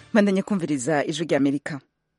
bandanye kumviriza ijwi rya amerika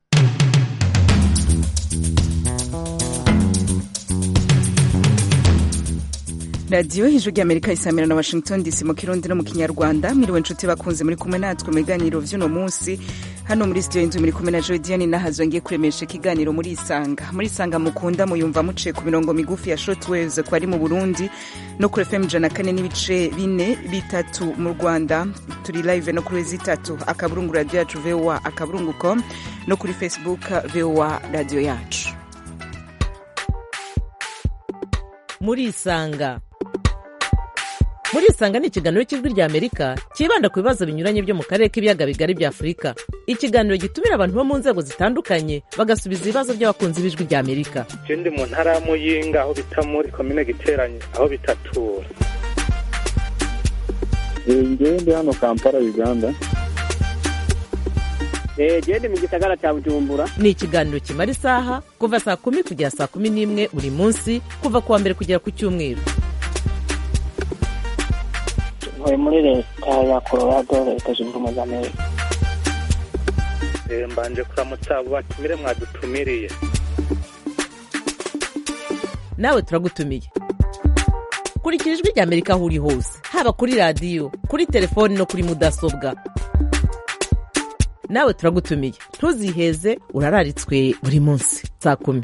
radiyo ijwi rya amerika isamira na washington dc mu kirundi no mu kinyarwanda mwiriwe nshuti bakunze muri kumwe natwe mu biganiro vy'uno munsi hano muri studio y'inzu muri kumwe na jodiane nahazo ngiye kuremesha ikiganiro muri isanga muri isanga mukunda muyumva muciye ku mirongo migufi ya shortwaves ko ari mu burundi no kuri fm ijana kane n'ibice bine bitatu mu rwanda turi live no kuri zitatu akaburungu radio yacu voa akaburungu com no kuri facebook voa radio yacu muri isanga muri isanga ni ikiganiro cy'ijwi rya amerika cyibanda ku bibazo binyuranye byo mu karere k'ibiyaga bigari bya afurika ikiganiro gitumira abantu bo mu nzego zitandukanye bagasubiza ibibazo by'abakunzi b'ijwi rya amerika je ndi mu ntara ya muyinga aho bita muri komine giteranye aho bitatura ngewe ndi hano kampala uganda gende mu gisagara cya bujumbura ni ikiganiro kimara isaha kuva saa kumi kugera saa kumi n'imwe buri munsi kuva ku wa mbere kugera ku cyumweru ntuye muri leta ya colorado leta zunze ubumwe za amerika Eh, mbanje kuramutsa abo batumire mwadutumiriye nawe turagutumiye kurikira ijwi rya amerika aho uri hose haba kuri radiyo kuri telefoni no kuri mudasobwa nawe turagutumiye ntuziheze urararitswe buri munsi saa kumi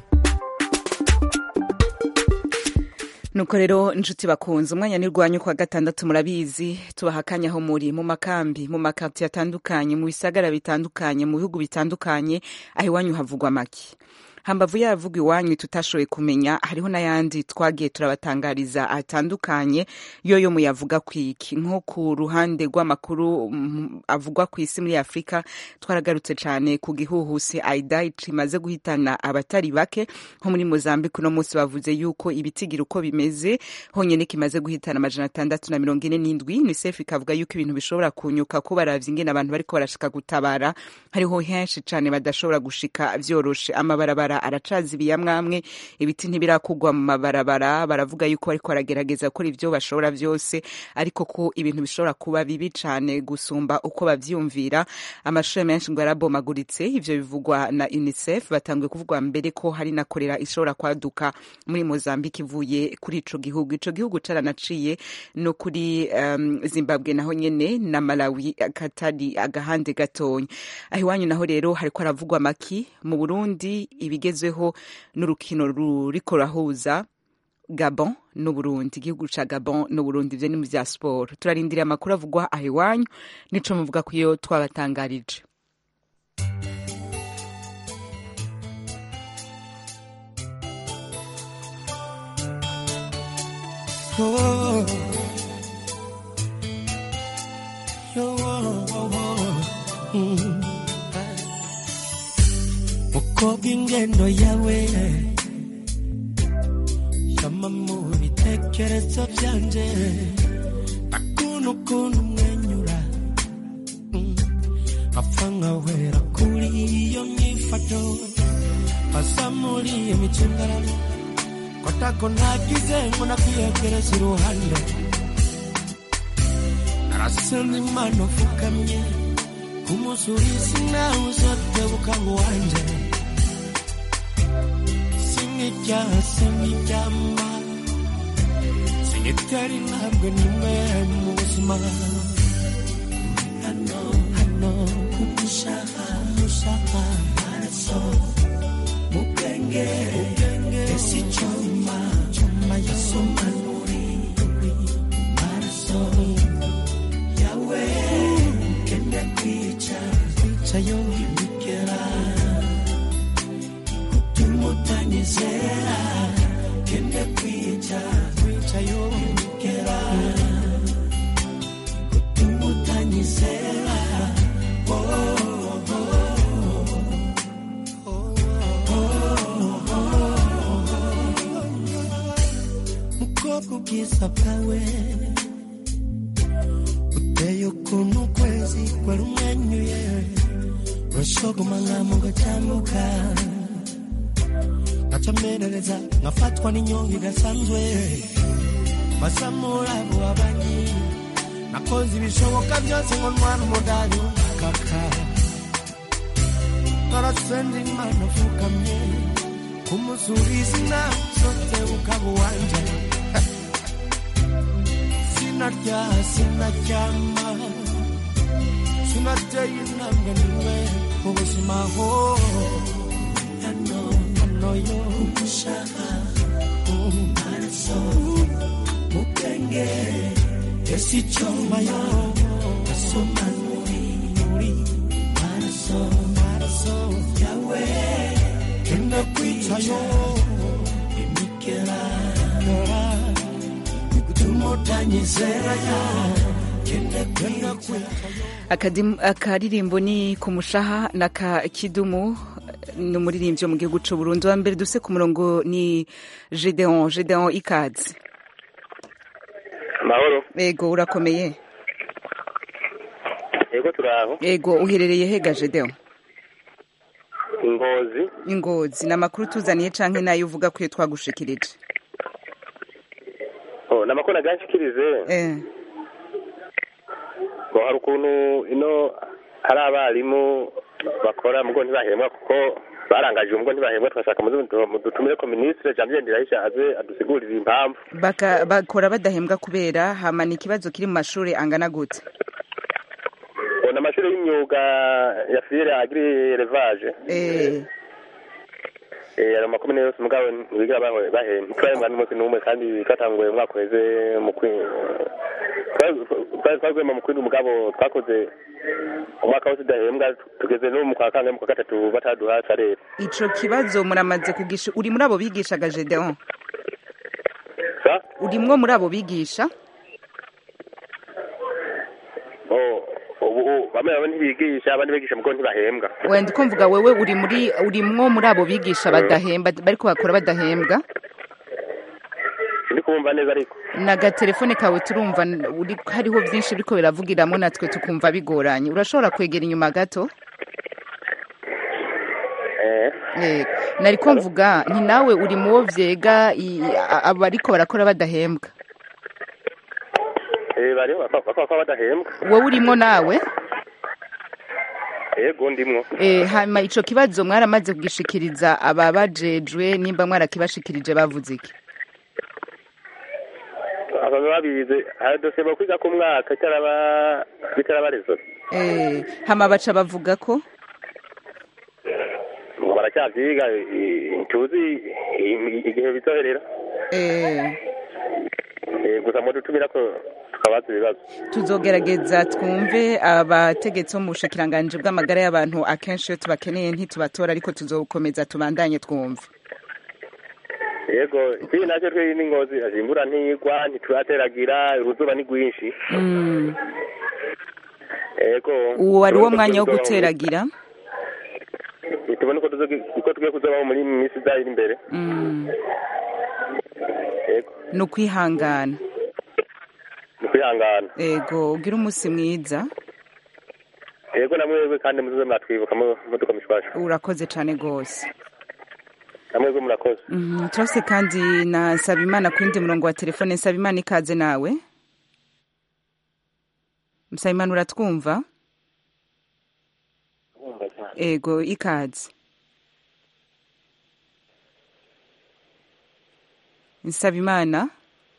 nuko rero inshuti bakunze umwanya nirwanyu kwa gatandatu murabizi tubaha akanya aho muri mu makambi mu makartiye atandukanye mu bisagara bitandukanye mu bihugu bitandukanye aho iwanyu havugwa make hambavu yavuga iwanyu tutashoboye kumenya hariho n'ayandi twagiye turabatangariza atandukanye yo yo muyavuga kwiki nko ku ruhande rw'amakuru mm, avugwa ku isi muri afurika twaragarutse cyane ku gihuhusi aida kimaze guhitana abatari bake nko muri mozambique uno munsi bavuze yuko ibitigira uko bimeze honyine kimaze guhitana amajana atandatu na mirongo ine n'indwi unicef ikavuga yuko ibintu bishobora kunyuka ko baravye ingene abantu bariko barashika gutabara hariho henshi cane badashobora gushika vyoroshe amabarabara aracazibiye amwamwe ibiti ntibirakugwa mu mabarabara baravuga yuko bariko baragerageza gukora ivyo bashobora vyose ariko ko ibintu bishobora kuba bibi cane gusumba uko bavyumvira amashuri menshi ngo yarabomaguritse ivyo bivugwa na unicef batanguye kuvugwa mbere ko hari na korera ishobora kwaduka muri mozambique ivuye kuri ico gihugu ico gihugu caranaciye no kuri um, zimbabwe naho nyene na malawi katari agahande gatonya aho iwanyu naho rero hariko haravugwa maki mu burundi ibigezweho n'urukino ruriko rurahuza gabon n'uburundi igihugu ca gabon n'uburundi ivyo ni mu vya siporo turarindiriye amakuru avugwa aho iwanyu nico muvuga ko iyo twabatangarije Oh. Yo, oh, oh, oh. Mm. mukobwa ingendo yawe shama mu bitekerezo byanje akunu kuntu umwenyura Mm. apfa nkawera kuri iyo myifato asa muri iyo micungararo kotako nagize ngo nakwiyegereza iruhande arasenza imana upfukamye kumusurisi nawe uzotebuka ngo wanje sinijyaha sinijyama sinitera intambwe nimwe mu buzima hano hano kumushaka mushaka maraso mu bwenge esi cyuma cyuma yasoma nuri maraso yawe kende kwica kwica yo bigera tumutanyizera kende kwica kwica yo bigera tumutanyizera oh, oh, oh, oh, oh. mukobwa ubwiza bwawe uteye ukuntu ukwezi kwari umwenyuye urashogoma nkamo gatambuka ngacamerereza ngafatwa n'inyonga idasanzwe basamura abo babanyi nakoze ibishoboka byose ngo ntwara umudari w'umukaka narasenze imana apfukamye kumusubiza inama zose ukaba uwanje sinarya sinaryama sinateye intambwe niwe mu buzima ho hano hano yo gushaka amaraso mu bwenge ese icyuma yo asoma muri muri maraso maraso yawe kenda kwicayo imikera kera gutuma utanyizera ya kenda kwicayo Akadim- akaririmbo ni ku mushaha na ka kidumu ni umuririmbyi wo mu gihugu cy'u Burundi wa mbere duse ku murongo ni Gedeon Gedeon ikaze amahoro ego urakomeye yego turaho ego uherereye hega Gedeon ingozi ingozi ni amakuru tuzaniye canke nayo uvuga ko iyo twagushikirije oh, ni amakuru aganshikirize eh ngo hari ukuntu ino hari abarimu bakora mugo ntibahembwa kuko barangaje umugo ntibahembwa twashaka mudutumire ko minisitiri janvier ndirahisha aze adusigurire impamvu Baka, bakora badahembwa kubera hamana ikibazo kiri mu mashuri angana gute Oh, ni amashuri y'imyuga ya fiyere agiri elevage eh Eh, ayo makomine yose mugabo ntibigira bahe- bahembwa ntitwahembwa n'umunsi n'umwe kandi twatanguye umwaka uheze mu kwi twari twagwema mu kwindi mugabo twakoze umwaka wose udahembwa tugeze no mu kwa kangahe mu kwa gatatu bataduha salere ico kibazo muramaze kugisha uri muri abo bigishaga Gedeon sa urimwo muri abo bigisha Oh, ubu ubu bamwe bamwe ntibigisha abandi bigisha mugo ntibahembwa wenda uko mvuga wewe uri muri urimwo muri abo bigisha badahemba bariko bakora badahembwa sindi kumva neza ariko n'agatelefone kawe turumva n- uri hariho byinshi biriko biravugiramo natwe tukumva bigoranye urashobora kwegera inyuma gato eh Yego. nariko mvuga nti nawe uri mu wo vyega i- a- abariko barakora badahembwa eh bari bakaba badahembwa wowe urimwo nawe yego ndimwo Eh, hama ico kibazo mwaramaze kugishikiriza ababajejwe nimba mwarakibashikirije bavuze iki abantu babize hari dosiye bakwiga ku mwaka itaraba bitarabarezo Eh, hama baca bavuga ko ngo baracyavyiga i- tuzi i- igihe bizoherera eh, Eh, gusa mudutumira ko tukabaza ibibazo tuzogerageza twumve abategetsi bo mu bushikiranganji bw'amagara y'abantu akenshi iyo tubakeneye ntitubatora ariko tuzokomeza tubandanye twumve yego ikindi nacyo twe n'ingozi aje imvura ntigwa ntiturateragira uruzuba ni rwinshi Mm. yego uwo wari wo mwanya wo guteragira tubone uko tuzogi- uko tugiye kuzobaho muri minsi izayo iri imbere Mm. yego ni ukwihangana ni kwihangana ego ugira umunsi mwiza yego namwebwe kandi muzoze muratwibuka mu- muduka mishwasha urakoze cane rwose namwebwe murakoze Mhm, turafise kandi na nsabimana ku yindi murongo wa telefone nsabimana ikaze nawe nsabimana uratwumva ego ikaze nsabimana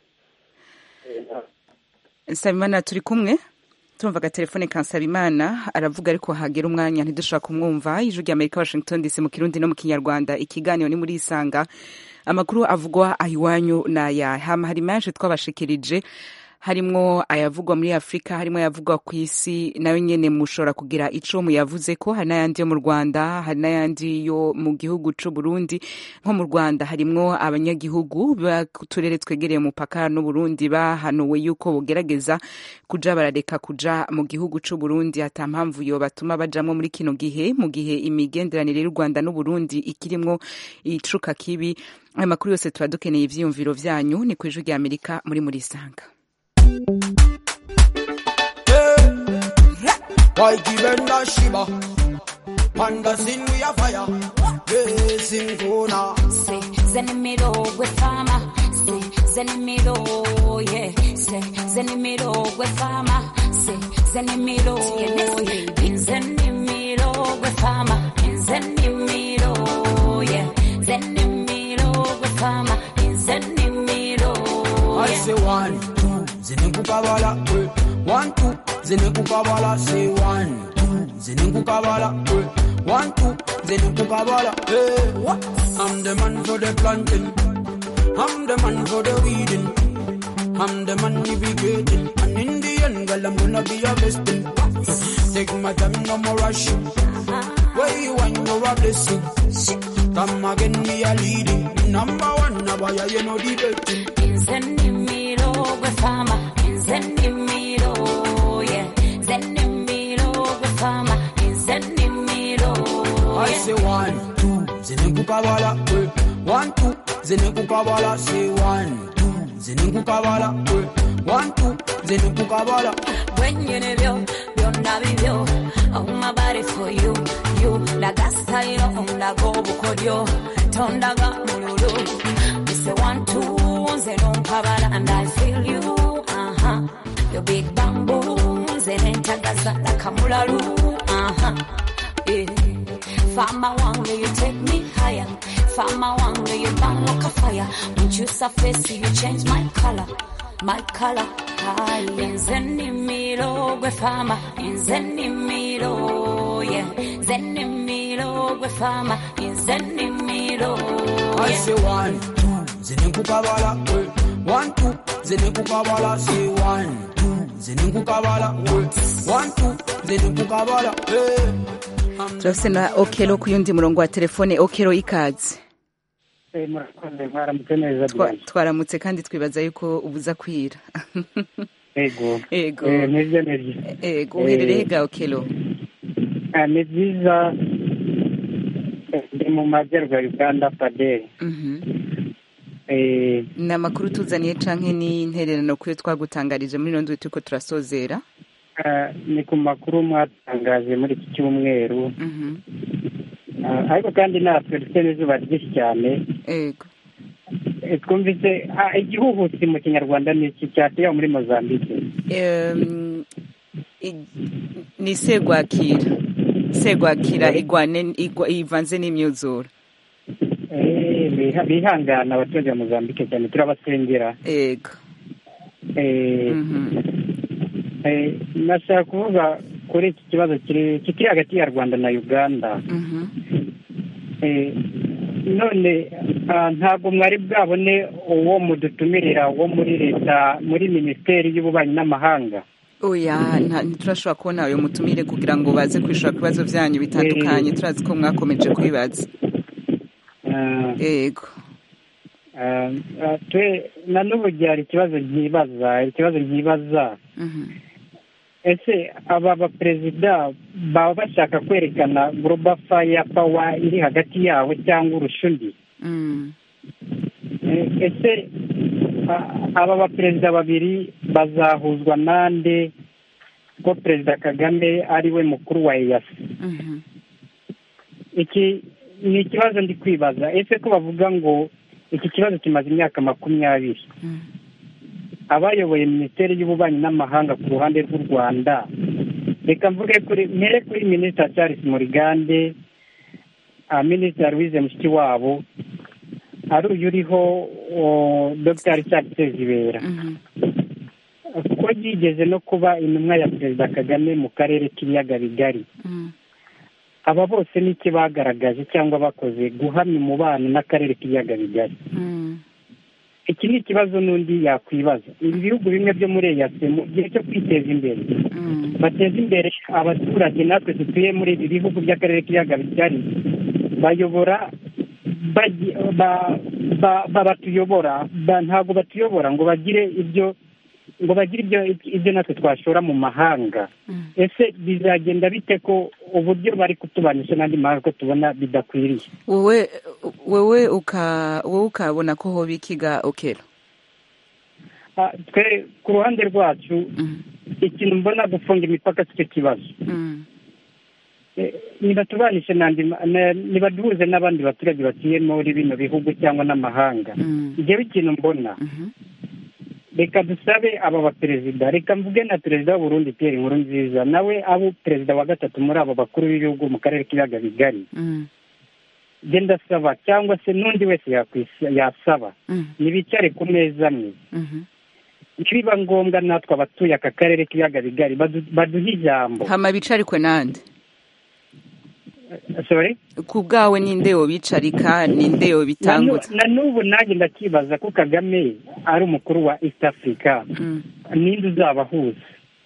nsabimana turi kumwe turumva agatelefone ka nsabimana aravuga ariko hagera umwanya ntidushobora kumwumva ijwi rya amerika washington dc mu kirundi no mu kinyarwanda ikiganiro ni muri isanga amakuru avugwa ahiwanyu n'aya hama hari menshi twabashikirije harimwo ayavugwa muri afurika harimo ayavugwa ku isi nayo nyene mushobora kugira ico muyavuze ko hari n'ayandi yo mu rwanda hari n'ayandi yo mu gihugu c'u burundi nko mu rwanda harimwo abanyagihugu b'uturere twegereye umupaka n'uburundi bahanuwe yuko bogerageza kuja barareka kuja mu gihugu c'u burundi ata mpamvu yo batuma bajamwo muri kino gihe mu gihe imigenderanire y'u rwanda n'uburundi ikirimwo icuka kibi ayo makuru yose tuba dukeneye ivyiyumviro vyanyu ni kw'ijwi rya amerika muri muri isanga waikibenda shiba panda sinu ya faya yesinkuna Say, Zenimiro with fama. Say, Zenimiro, yeah. Say, Zenimiro with fama. Say, Zenimiro, yeah. Zenimiro with fama. zenimiro yeah zenimiro gwe fama zenimiro I say one, two, zinekukabala, eh. One, two, zinekukabala, say one, two, zinekukabala, eh. One, two, zinekukabala, eh. What? I'm the man for the planting. I'm the man for the weeding. I'm the man navigating. And in the end, girl, I'm gonna be your besting. Take my time, no more rushing. Where you want, you're a blessing. Come again, me a leading. Number one, now why you know the betting. zenimiro gwe fama zenimiro yeah zenimiro gwe fama zenimiro I say one, two, zinekukabala, eh. One, two, zinekukabala, say one, two, zinekukabala, eh. One, two, zinekukabala. bwenyene byo byonna bibyo oh my body for you you laga style ondaga obukodyo tondaga mululu ise one two nze nonkabala and I feel you uh-huh. your big bamboo nze nentagaza lakamulalu uh-huh. yeah. Fama wangu you take me higher Fama wangu you burn like a fire When you surface you change my color My color higher Zenimiro gwe fama Zenimiro yeah Zenimiro gwe fama Zenimiro I yeah say one, two, zinekukabala, eh. One, two, zinekukabala, say one, two, zinekukabala, eh. One, two, zinekukabala, eh. turafise na okero ku yundi murongo wa telefone okero ikaze murakoze mwaramutse neza Twa- Diane. twaramutse kandi twibaza yuko ubuza kwira ego ego Eh, nibyo nibyo ego uherereye ga okero Ah, ni byiza Eh, ndi mu majyaruguru ya uganda paderi Mhm. Eh, ni amakuru tuzaniye canke ni intererano kuyo twagutangarije muri ino ndwi turiko turasozera ah, ni ku makuru mwatangaje muri iki cyumweru Mhm. Ah, ariko kandi natwe dufite n'izuba ryinshi cyane ego Eh, twumvise ah, igihuhusi mu kinyarwanda ni iki cyateye muri mozambique Em, i- ni segwakira segwakira igwane igwa- ivanze n'imyuzure Eh, biha- bihangana abaturage ba mozambique cyane turabasengera ego Eh, Mhm. eh, nashaka kuvuga kuri iki kibazo kiri kiri hagati ya rwanda na uganda Mhm. Eh, none ah, ntabwo mwari bwabone uwo mudutumirira wo muri leta muri minisiteri y'ububanyi n'amahanga oya nta- ntiturashobora kubona ayo mutumire kugira ngo baze kwishura ku bibazo byanyu bitandukanye turazi ko mwakomeje kubibaza Ah, ego ah, ah, twe na n'ubu hari ikibazo nkibaza ikibazo nkibaza Mhm. ese aba baperezida baba bashaka kwerekana global fire power iri hagati yabo cyangwa urusha undi Mm. Eh, ese a- aba baperezida babiri bazahuzwa nande ko perezida kagame ari we mukuru wa eyasi Mhm. iki ni ikibazo ndi kwibaza ese ko bavuga ngo iki kibazo kimaze imyaka makumyabiri Mm. abayoboye minisiteri y'ububanyi n'amahanga ku ruhande rw'u rwanda reka mvuge kuri mpere kuri minisita charles murigande ah, minisita louise mushikiwabo ari uyu uriho o, dr richard sezibera Mhm. ko yigeze no kuba intumwa ya perezida kagame mu karere k'ibiyaga bigari Mm. aba bose n'iki bagaragaje cyangwa bakoze guhamya umubano n'akarere k'ibiyaga bigari Mm. iki ni ikibazo n'undi yakwibaza ibi bihugu bimwe byo muri eyase mu gihe cyo kwiteza imbere Mm. bateza imbere abaturage natwe dutuye muri ibi bihugu by'akarere k'ibiyaga bigari bayobora bagi- ba- ba- ba- batuyobora ba- ntabwo batuyobora ngo bagire ibyo ngo bagire ibyo ibyo natwe twashora mu mahanga Mm. ese bizagenda bite ko uburyo bari kutubanisha n'andi mahanga ko tubona bidakwiriye wowe wowe uka wowe ukabona ko hoba ikiga okero Ah, twe ku ruhande rwacu Mm. ikintu mbona gufunga imipaka si cyo kibazo Mm. Eh, nibatubanishe n'andi ma- na- nibaduhuze n'abandi baturage batuye muri bino bihugu cyangwa n'amahanga Mm. njyewe ikintu mbona Mhm. reka dusabe aba baperezida reka mvuge na perezida w'uburundi pierre inkuru nziza nawe abo perezida wa gatatu muri abo bakuru b'ibihugu mu karere k'ibiyaga bigari Mm. nge ndasaba cyangwa se n'undi wese yakwisa- yasaba Mm. nibicare ku meza amwe Mhm. nibiba ngombwa natwe abatuye aka karere k'ibiyaga bigari badu- baduhe ijambo hama bicarikwe nande sorry ku bwawe ninde yobicarika ninde Na nu- yobitangutsa na n'ubu nanjye ndakibaza ko kagame ari umukuru wa east africa Mm. ninde uzabahuza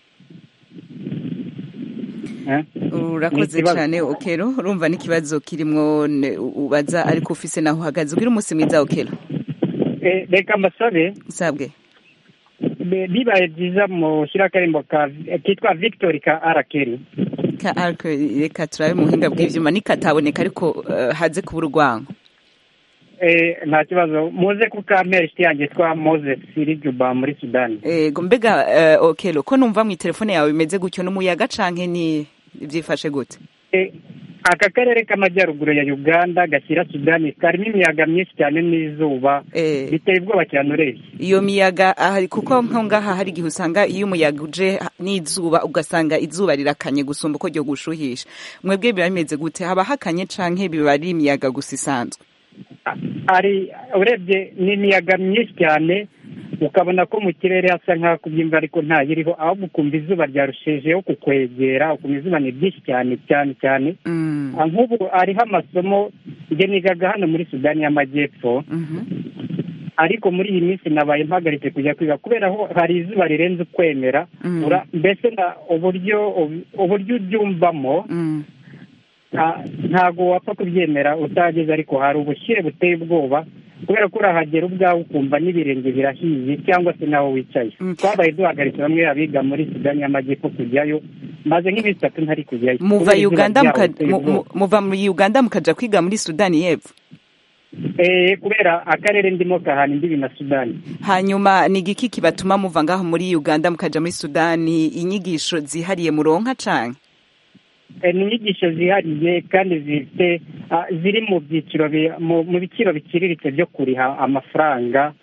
Eh? urakoze Ni ikibazo. cyane okero urumva n'ikibazo kirimwo ne- ubaza ariko ufise naho uhagaze ugira umunsi mwiza okero Eh, reka mbasabe sabwe be- bibaye byiza mushyira akarimbo ka kitwa victory ka arakeri ka ariko reka turabe mu buhinga bw'ivyuma nikataboneka ariko eh, haze kuba urwango Eh, nta kibazo muze kukampera inshuti yanjye twa moses sirijuba muri sudani ego mbega eh, okero ko numva mu telefone yawe bimeze gutyo n'umuyaga canke ni byifashe gute Eh, aka karere k'amajyaruguru ya uganda gashyira sudani karimo imiyaga myinshi cyane n'izuba Eh, biteye ubwoba cyane urebye iyo miyaga ahari kuko nko ngaha hari igihe usanga iyo umuyaga uje n'izuba ugasanga izuba rirakanye gusumba uko ryo gushuhisha mwebwe biba bimeze gute haba hakanye canke biba ari imiyaga gusa isanzwe ari urebye ni imiyaga myinshi cyane ukabona ko mu kirere hasa nk'aho kubyimva ariko ntayiriho ahubwo ukumva izuba ryarushijeho kukwegera ukumva izuba ni ryinshi cyane cyane cyane Mm, Ah, nk'ubu hariho amasomo njye nigaga hano muri sudani y'amajyepfo mhm. ariko muri iyi minsi nabaye mpagaritse kujya kwiga kubera ko hari izuba rirenze ukwemera Mm. Ura- mbese na uburyo uburyo ubyumvamo Mm, Ah, ntabwo wapfa kubyemera utageze ariko hari ubushyuhe buteye ubwoba kubera ko urahagera ubwawe ukumva n'ibirenge birahiye cyangwa se naho wicaye Mm. twabaye duhagaritse bamwe abiga muri sudani y'amajyepfo kujyayo maze nk'iminsi itatu ntari kujyayo muva kubera izuba uganda ryaho muka- riteye mu- ubwoba. mu- muva muri uganda mukaja kwiga muri sudani y'epfo Eh, kubera akarere ndimo kahana imbibi na sudani hanyuma ni igiki kibatuma muva ngaho muri uganda mukaja muri sudani inyigisho zihariye muronka canke Eh, ni inyigisho zihariye kandi zifite ah, ziri mu byiciro bi- mu mu biciro biciriritse byo kuriha amafaranga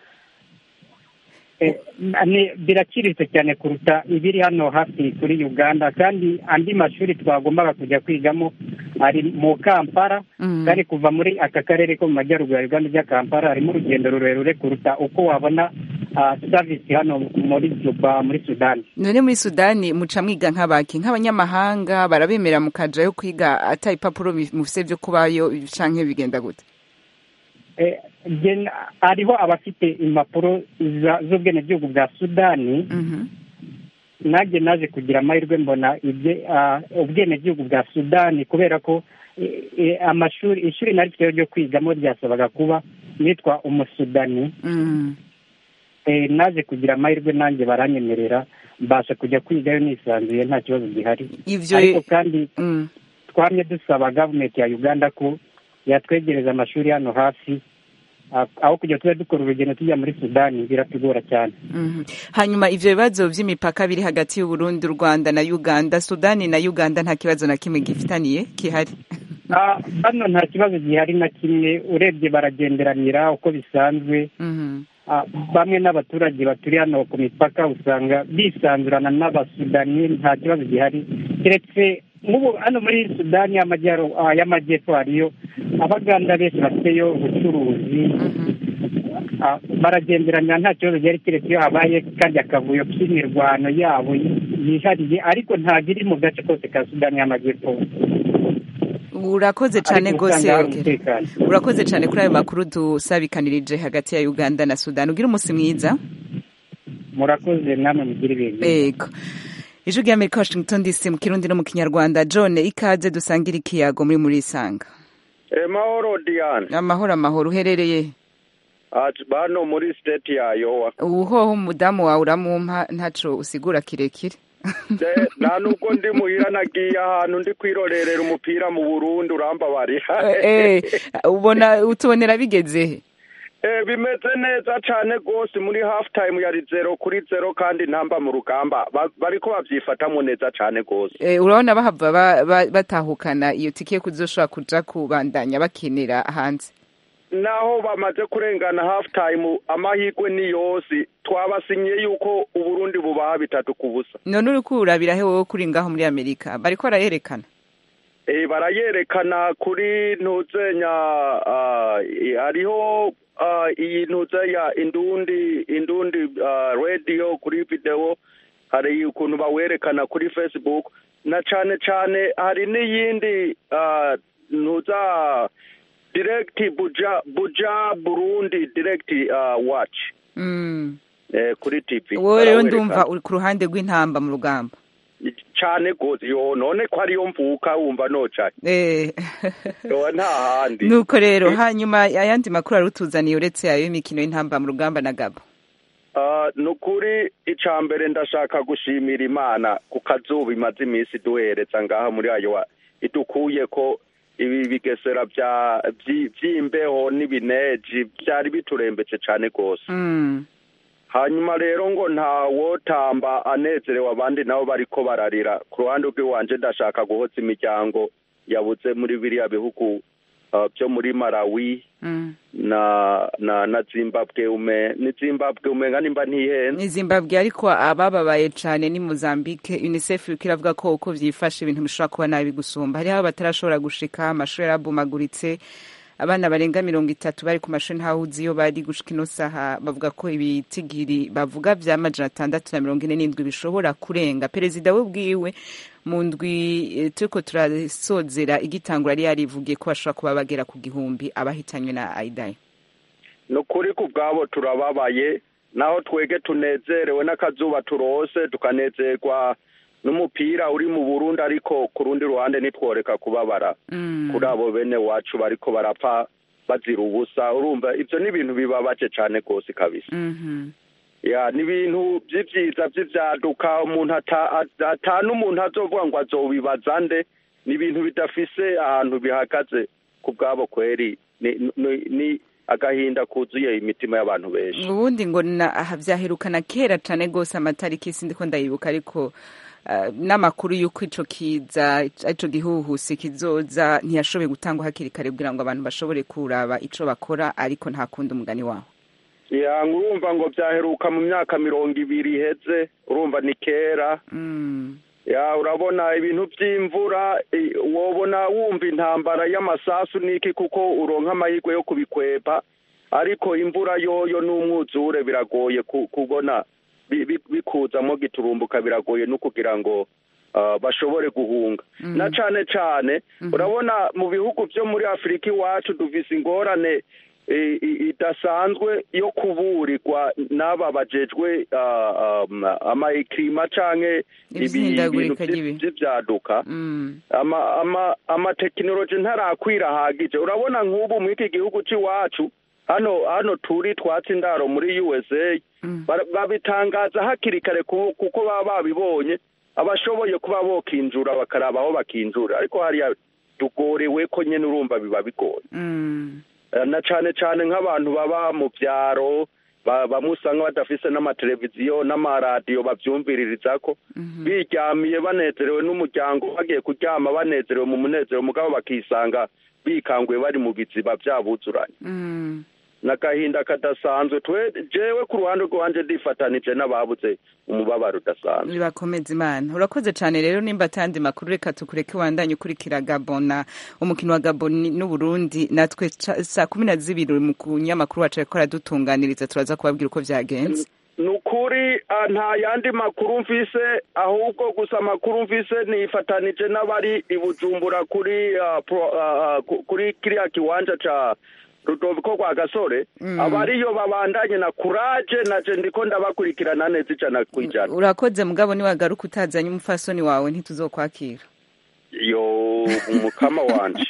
Eh, ni- biraciriritse cyane kuruta ibiri hano hafi kuri uganda kandi andi mashuri twagombaga kujya kwigamo ari mu kampala Mm. kandi kuva muri aka karere ko mu majyaruguru ya uganda ujya kampala harimo urugendo rurerure kuruta uko wabona ah, savisi hano muri juba muri sudani none muri sudani muca mwiga nk'abaki nk'abanyamahanga barabemera mukajayo kwiga ata ipapuro bi- mufise vyo kubayo canke bigenda gute Eh, gen- hariho abafite impapuro za- z'ubwenegihugu bwa sudani Mhm. nanjye naje kugira amahirwe mbona ibye ah, ubwenegihugu bwa sudani kubera ko eh, eh, amashuri ishuri nari ryo ryo kwigamo ryasabaga kuba nitwa umusudani Mm. Eh, naje kugira amahirwe nanjye baranyemerera mbasha kujya kwigayo nisanzuye nta kibazo gihari ivyo ariko kandi Mm. twamye dusaba gavumenti ya uganda ko yatwegereza amashuri hano hafi ah, aho kujya tuba dukora urugendo tujya muri sudani biratugora cyane Mhm. hanyuma ivyo bibazo vy'imipaka biri hagati y'uburundi u rwanda na uganda sudani na uganda nta kibazo na kimwe gifitaniye kihari Ah, hano nta kibazo gihari na kimwe urebye baragenderanira uko bisanzwe Mhm. Ah, bamwe n'abaturage baturiye hano ku mipaka usanga bisanzurana n'abasudani nta kibazo gihari keretse nk'ubu hano muri sudani y'amajyaro- ah, y'amajyepfo hariyo abaganda benshi bafiteyo ubucuruzi Mhm. Ah, baragenderanira nta kibazo gihari keretse iyo habaye kandi akavuyo k'imirwano yabo yihariye ariko ntabwo iri mu gace kose ka sudani y'amajyepfo urakoze cane Ariko gose usanga hari Ogera. umutekano. urakoze cane kuri ayo makuru dusabikanirije hagati ya uganda na sudani ugira umunsi mwiza murakoze namwe mugire ibintu ego ijwi ry'amerika washington dc mu kirundi no mu kinyarwanda john ikaze dusangire ikiyago muri muri isanga mahoro diane amahoro amahoro uherereye ati bano muri state ya yowa uhoho umudamu wawe uramumpa ntaco usigura kirekire De- nta nubwo ndi muhira nagiye ahantu ndi kwirorerera umupira mu burundi urambabarira Eh, eh, ubona utubonera bigeze he Eh, bimeze neza cane rwose muri half time yari zero kuri zero kandi ntamba mu rugamba Ba- bariko babyifatamo neza cane rwose Eh, urabona bahava ba- ba- batahukana iyo tike yo kuzoshobora kuja kubandanya bakinira hanze naho bamaze kurengana half time amahirwe ni yose twabasinyiye yuko uburundi bubaha bitatu ku busa none uri kurabira he wowe kuri ngaho muri amerika bariko barayerekana Eh, barayerekana kuri ntuzenya ah, eh, hariho ah, iyi ntuzenya indundi indundi ah, radio kuri video hari ukuntu bawerekana kuri facebook na cane cane hari n'iyindi ah, ntuza direct buja buja burundi direct ah, watch Mm. eh, kuri tv wowe rero Barawerekana. ndumva uri ku ruhande rw'intamba mu rugamba cane gose yo none ko ariyo mvuka wumva nocane Eh. yo nta handi nuko rero hanyuma ayandi makuru ari utuzaniye uretse ayo y'imikino y'intamba mu rugamba na gabo Ah, ni ukuri icya mbere ndashaka gushimira imana ku kazuba imaze iminsi duhereza ngaha muri ayo idukuye ko ibi bigesera bya byi- by'imbeho n'ibineji byari biturembetse cyane rwose Mm. hanyuma rero ngo ntawotamba anezerewe abandi nabo bariko bararira ku ruhande rw'iwanje ndashaka guhoza imiryango yabuze muri biriya bihugu ah, byo muri malawi Mm. na na na zimbabwe ume ni zimbabwe umenga nimba ntihenze ni zimbabwe ariko abababaye cyane ni mozambique unicef iriko iravuga ko uko vyifashe ibintu bishobora kuba nabi gusumba hariho batarashobora gushika amashuri yarabomaguritse abana barenga mirongo itatu bari ku mashuri ntawe uzi iyo bari gushika ino saha bavuga ko ibitigiri bavuga vya majana atandatu na mirongo ine n'indwi bishobora kurenga perezida we bwiwe mu ndwi eh, turiko turasozera igitangura yari yarivugiye ko bashobora kuba bagera ku gihumbi abahitanywe na aidayi ni ukuri ku bwabo turababaye naho twege tunezerewe n'akazuba turose tukanezerwa n'umupira uri mu burundi ariko ku rundi ruhande ntitworeka kubabara Mm. kuri abo bene wacu bariko barapfa bazira ubusa urumva ibyo ni ibintu bibabaje cyane rwose kabisa Mhm. ya ni ibintu by'ibyiza by'ibyaduka umuntu ata- ata- ata n'umuntu azovuga ngo azobibaza nde ni ibintu bidafise ahantu bihagaze ku bwabo kweri ni, ni, ni agahinda kuzuye imitima y'abantu benshi ubundi ngo na aha vyaherukana kera cane gose amatariki sindiko ndayibuka ariko uh, n'amakuru y'uko ico kiza ico gihuhusi kizoza ntiyashoboye gutangwa hakiri kare kugira ngo abantu bashobore kuraba ico bakora ariko nta kundi umugani waho ya urumva ngo byaheruka mu myaka mirongo ibiri iheze urumva ni kera mm. ya urabona ibintu by'imvura i- wobona wumva intambara y'amasasu n'iki kuko uronka amahirwe yo kubikwepa ariko imvura yoyo n'umwuzure biragoye ku- kubona bi- bi- bikuzamo giturumbuka biragoye no kugira ngo ah, bashobore guhunga Mhm. na cane cane urabona mu bihugu byo muri afurika iwacu dufise ingorane i- i- idasanzwe yo kuburirwa n'aba bajejwe ah, um, amayikirima canke ibi- Ibihindagurika ibintu ry'ibihe. vy- vy'ivyaduka Mm. ama ama amatekinoloji ntarakwira ahagije urabona nk'ubu muri iki gihugu c'iwacu hano hano turi twatsi indaro muri usa bara- babitangaza hakiri kare ku- kuko baba babibonye abashoboye kuba bokinjura bakaraba aho bakinjura ariko hariya tugorewe ko nyene urumva biba bigoye Mm. Eh, na cane cane nk'abantu baba mu vyaro ba- bamwe usanga badafise n'amateleviziyo n'amaradiyo bavyumviririzako biryamiye banezerewe n'umuryango bagiye kuryama banezerewe mu munezero mugabo bakisanga bikanguye bari mu biziba vyabuzuranye Mm. n'agahinda kadasanzwe twe jewe ku ruhande rwanje ndifatanije n'ababuze umubabaro udasanzwe bibakomeza imana urakoze cane rero nimba atandi makuru reka tukureke wandanye ukurikira gabona umukino wa gabon n'uburundi natwe ca- saa kumi na zibiri mu kunyamakuru wacu ariko aradutunganiriza turaza kubabwira uko vyagenze ni ukuri ah, nta yandi makuru mfise ahubwo gusa amakuru mfise nifatanije n'abari i bujumbura kuri ah, pro- ah, ah, ku- kuri kiriya kiwanja ca rudoviko rwa gasore Mm. abariyo babandanye na kuraje naje ndiko ndabakurikirana neza ijana ku ijana urakoze mugabo niwagaruka utazanye umufasoni wawe ntituzokwakira yo umukama wanje